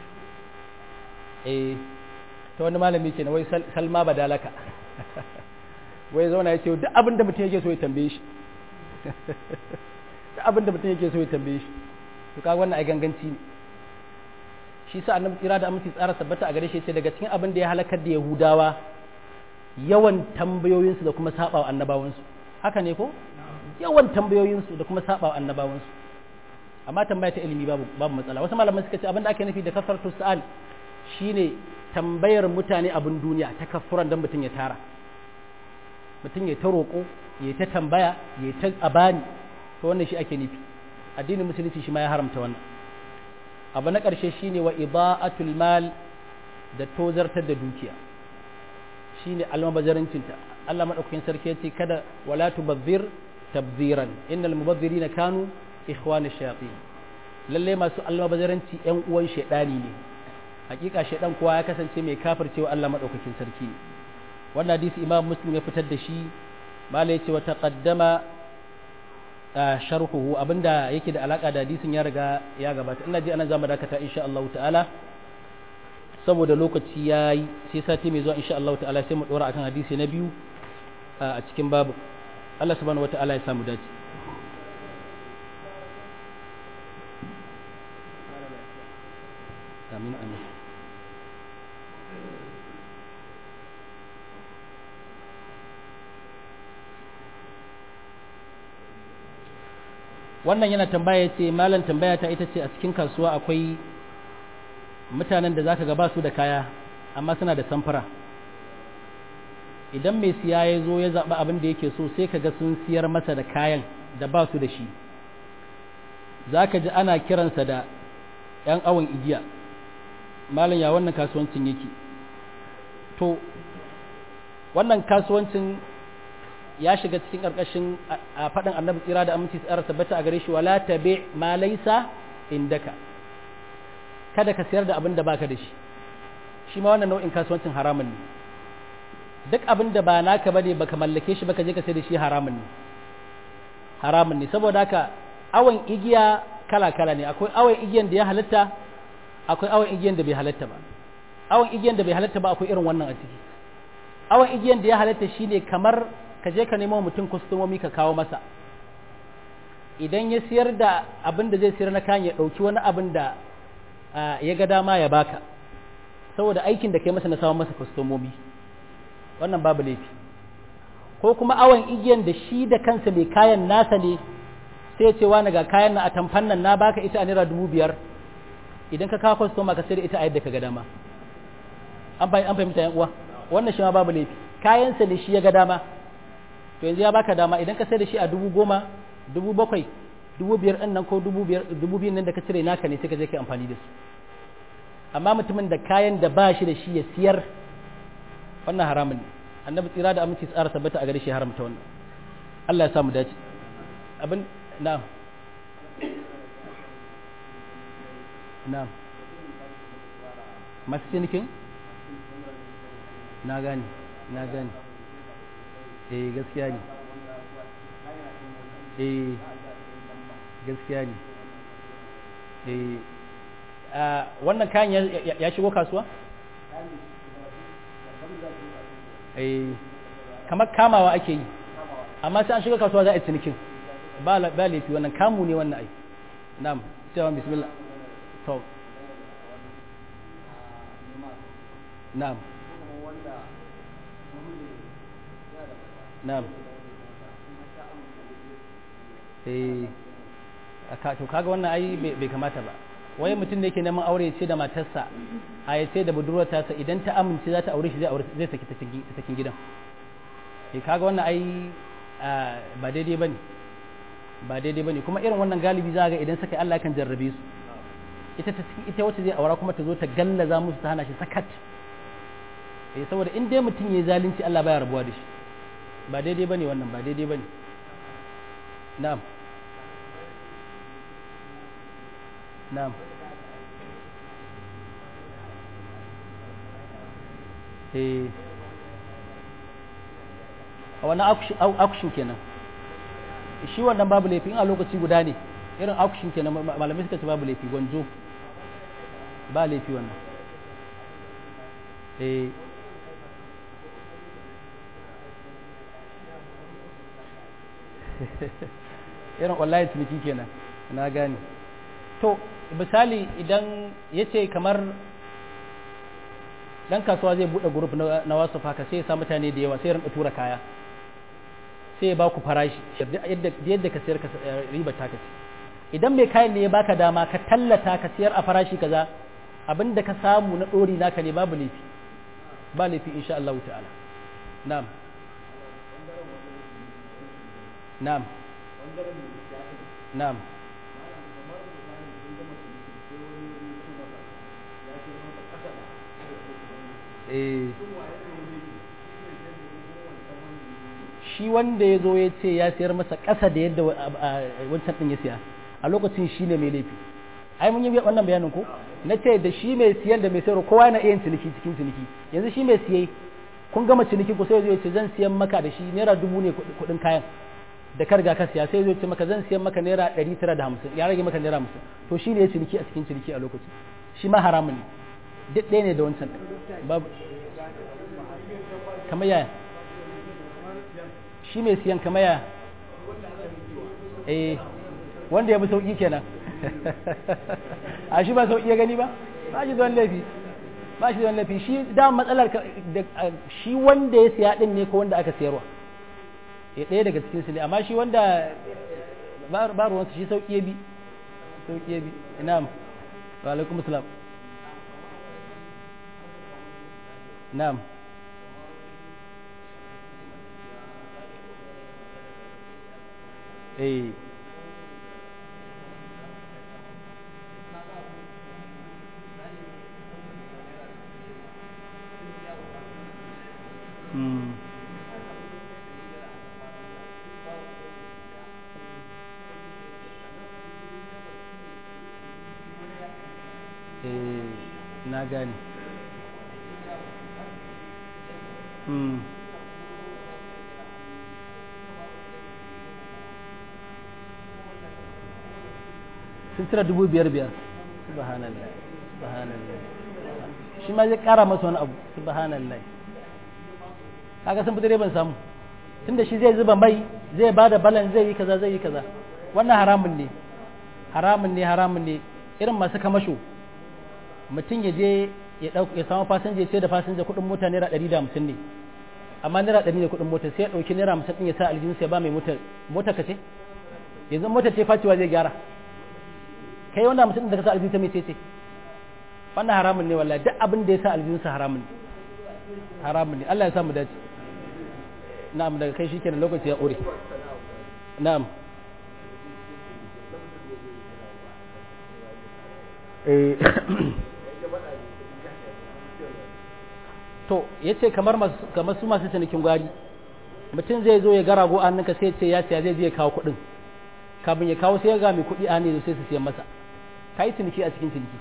eh ta wani malami ke na wai salma badalaka wai zauna ya ce duk abin da mutum yake so ya tambaye shi duk abin da mutum yake so ya tambaye shi to kaga wannan ai ganganci ne shi sa annabi tsira da aminci tsara sabbata a gare shi ce daga cikin abin da ya halakar da yahudawa yawan tambayoyinsu da kuma sabawa annabawansu haka ne ko yawan tambayoyinsu da kuma sabawa annabawansu amma tambaya ta ilimi babu babu matsala wasu malaman suka ce abin da ake nufi da kafartu su'al shine tambayar mutane abin duniya ta kafuran dan mutum ya tara mutum ya ta roƙo ya ta tambaya ya ta abani to wannan shi ake nufi addinin musulunci shi ma ya haramta wannan abu na ƙarshe shine wa ida'atul mal da tozartar da dukiya shine almabazarancinta Allah madaukakin sarki yace kada wala tubazzir tabziran innal mubazzirina kanu ikhwana shayatin lalle masu almabazaranci yan uwan shedani ne hakika shedan kuwa ya kasance mai kafircewa Allah madaukakin sarki wannan hadisi imam muslim ya fitar da shi mala yace wa taqaddama sharhuhu abinda yake da alaka da hadisin ya riga ya gabata ina ji anan zamu dakata insha Allah ta'ala saboda lokaci yayi sai sati mai zuwa insha Allah ta'ala sai mu dora akan hadisi na biyu a cikin babu Allah subhanahu wata'ala ya samu dace amin amin wannan yana tambaya ce malam tambaya ta ita ce a cikin kasuwa akwai mutanen da zaka ga ba su da kaya amma suna da samfura idan mai siya ya zo ya zaɓi abin da yake so sai ka ga sun siyar masa da kayan da ba su da shi za ka ji ana kiransa da 'yan awon igiya malam ya wannan kasuwancin yake to wannan kasuwancin ya shiga cikin ƙarƙashin a faɗin annabi tsira da aminci tsara tabbata a gare shi wala tabi ma laisa indaka kada ka siyar da abin da baka da shi shi ma wannan nau'in kasuwancin haramun ne duk abin da ba naka bane baka mallake shi baka je ka sai da shi haramun ne haramun ne saboda haka awon igiya kala kala ne akwai awon igiyan da ya halatta akwai awon igiyan da bai halatta ba awon igiyan da bai halatta ba akwai irin wannan a ciki awon igiyan da ya halatta shine kamar ka je ka nemo mutum kwastomomi ka kawo masa idan ya siyar da abin da zai siyar na kayan ya ɗauki wani abin da ya ga dama ya baka saboda aikin da kai masa na samun masa kwastomomi wannan babu laifi ko kuma awon igiyan da shi da kansa mai kayan nasa ne sai ce wani ga kayan na a tamfan nan na baka ita a naira dubu biyar idan ka kawo kwastoma ka sai da ita a yadda ka ga dama an fahimta yan uwa wannan shi ma babu laifi kayansa ne shi ya ga dama to yanzu ya baka dama idan ka sai da shi a dubu goma dubu bakwai dubu biyar ɗin nan ko dubu biyar nan da ka cire naka ne sai ka je ka amfani da su amma mutumin da kayan da ba shi da shi ya siyar wannan haramun ne annabi tsira da aminci tsara tabbata a gare shi haramta wannan Allah ya samu dace abin na'am na'am masu cinikin na gane na gane eh gaskiya ne eh gaskiya ne eh wannan kayan ya shigo kasuwa eh kamar kamawa ake yi amma sai an shiga kasuwa za a yi cinikin ba laifi wannan kamu ne wannan ai na'am cewa bismillah to na'am na'am eh aka to kaga wannan ai bai kamata ba wai mutum da yake neman aure ce da matarsa a ya ce da budurwar tasa idan ta amince za ta aure shi zai aure zai saki ta cikin gidan eh kaga wannan ai ba daidai bane ba daidai bane kuma irin wannan galibi za ga idan suka Allah kan jarrabe su ita ta ita wacce zai aura kuma ta zo ta gallaza musu ta hana shi sakat eh saboda in dai mutum yayi zalunci Allah baya rabuwa da shi ba daidai bane wannan ba daidai bane na'am na'am eh a wannan auction kenan shi wannan babu laifi a lokaci guda ne irin auction kenan malamai suka ce babu laifi gwanjo ba laifi wannan eh irin wallahi ciniki kenan na gane to misali idan ya ce kamar dan kasuwa zai bude grup na wasu haka sai ya sa mutane da yawa sai rinka tura kaya sai ya ba ku farashi yadda ka sayar riba ta kace idan mai kayan ne ya baka dama ka tallata ka sayar a farashi kaza abinda ka samu na dori naka ne babu laifi ba laifi insha Allah ta'ala na'am na'am na'am shi wanda ya zo ya ce ya sayar masa ƙasa da yadda wancan ɗin ya siya a lokacin shi ne mai laifi ai mun yi wannan bayanin ko na ce da shi mai siyan da mai sayarwa kowa yana iya ciniki cikin ciniki yanzu shi mai siye kun gama ciniki ku sai zai ce zan siyan maka da shi naira dubu ne kuɗin kayan da ka riga ka siya sai zai ce maka zan siyan maka naira ɗari tara da hamsin ya rage maka naira hamsin to shi ne ya ciniki a cikin ciniki a lokacin shi ma haramun ne duk ɗaya ne da wancan babu kamar yaya shi mai siyan kamar yaya eh wanda ya bi sauƙi kenan a shi ba sauƙi ya gani ba ba shi zuwan laifi ba shi zuwan laifi shi da matsalar shi wanda ya siya ɗin ne ko wanda aka siyarwa ya ɗaya daga cikin su ne amma shi wanda ba ruwansu shi sauki ya bi sauki ya bi na'am wa alaikum assalam na'am eh Hmm. Eh, na gane. Hmm. sun cire dubu biyar biyar subhanallah subhanallah shi ma zai kara masa wani abu subhanallah kaga sun fi direban samu tunda shi zai zuba mai zai ba da balan zai yi kaza zai yi kaza wannan haramun ne haramun ne haramun ne irin masu kamasho mutum ya je ya dauka ya samu fasinja sai da fasinja kuɗin mota naira ɗari da hamsin ne amma naira ɗari ne kuɗin mota sai ya ɗauki naira hamsin ɗin ya sa aljihun sai ba mai mota mota ka ce yanzu mota ce facewa zai gyara kai wanda mutum da ka sa aljihun ta mai ce wannan haramun ne wallahi duk abin da ya sa aljihun sa haramun ne haramun ne Allah ya sa mu dace na'am daga kai shikenan lokaci ya ƙure na'am eh to yace kamar kamar su masu cinikin gwari mutum zai zo ya ga rago a hannunka sai ce ya siya zai je ya kawo kuɗin kafin ya kawo sai ya ga mai kuɗi a ne sai su siyan masa ka yi ciniki a cikin ciniki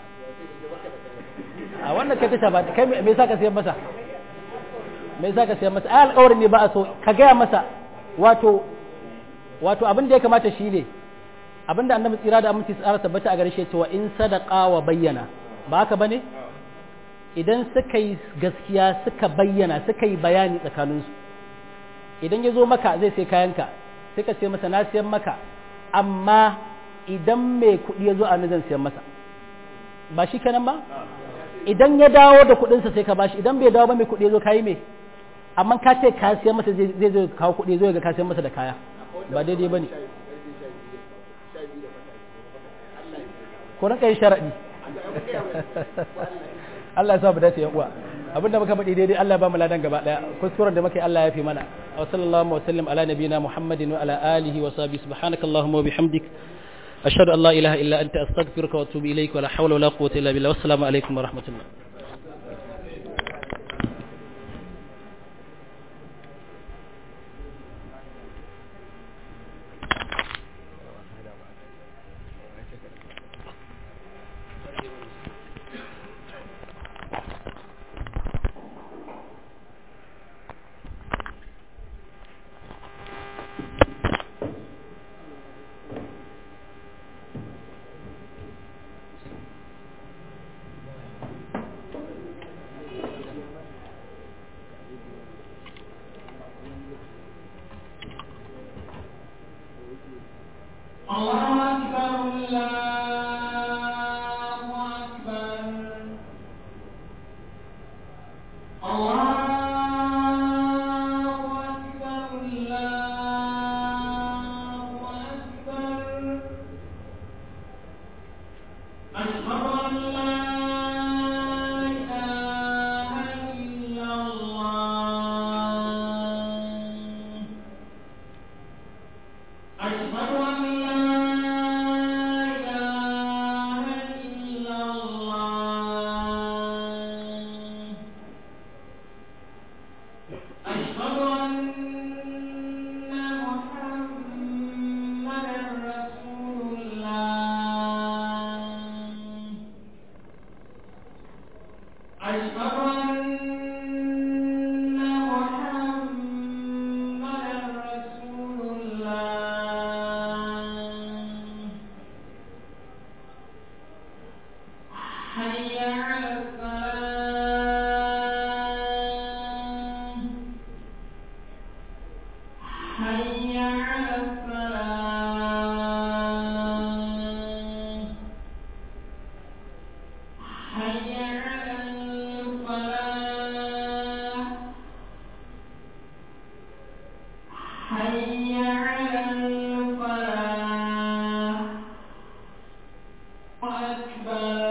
a wannan kai tasha ba kai me yasa ka siyan masa me yasa ka siyan masa ai alƙawarin ne ba a so ka gaya masa wato wato abin da ya kamata shi ne abin da annabi tsira da aminci tsara tabbata a gare shi cewa in sadaqa wa bayyana ba haka bane idan suka yi gaskiya suka bayyana suka yi bayani tsakaninsu idan ya zo maka zai sai kayanka sai ka ce masa na siyan maka amma idan mai kuɗi ya zo a zan siyan masa ba shi kenan ba idan ya dawo da kuɗinsa sai ka bashi idan bai dawo ba mai kuɗi ya zo kayi mai amma ka ce ka siyan masa zai zo kawo kuɗi zo ga ka siyan masa da kaya ba daidai ba ne ko rinka yin sharaɗi Allah ya sa mu dace yan uwa abinda muka faɗi daidai Allah ba mu ladan gaba daya kuskuren da muka yi Allah ya fi mana wa sallallahu wa sallam ala nabiyina muhammadin wa ala alihi wa sahbihi subhanakallahumma wa bihamdik ashhadu an la ilaha illa anta astaghfiruka wa atubu ilaik wa la hawla wa la quwwata illa billah wassalamu alaikum wa rahmatullah حي على الفلاح الباب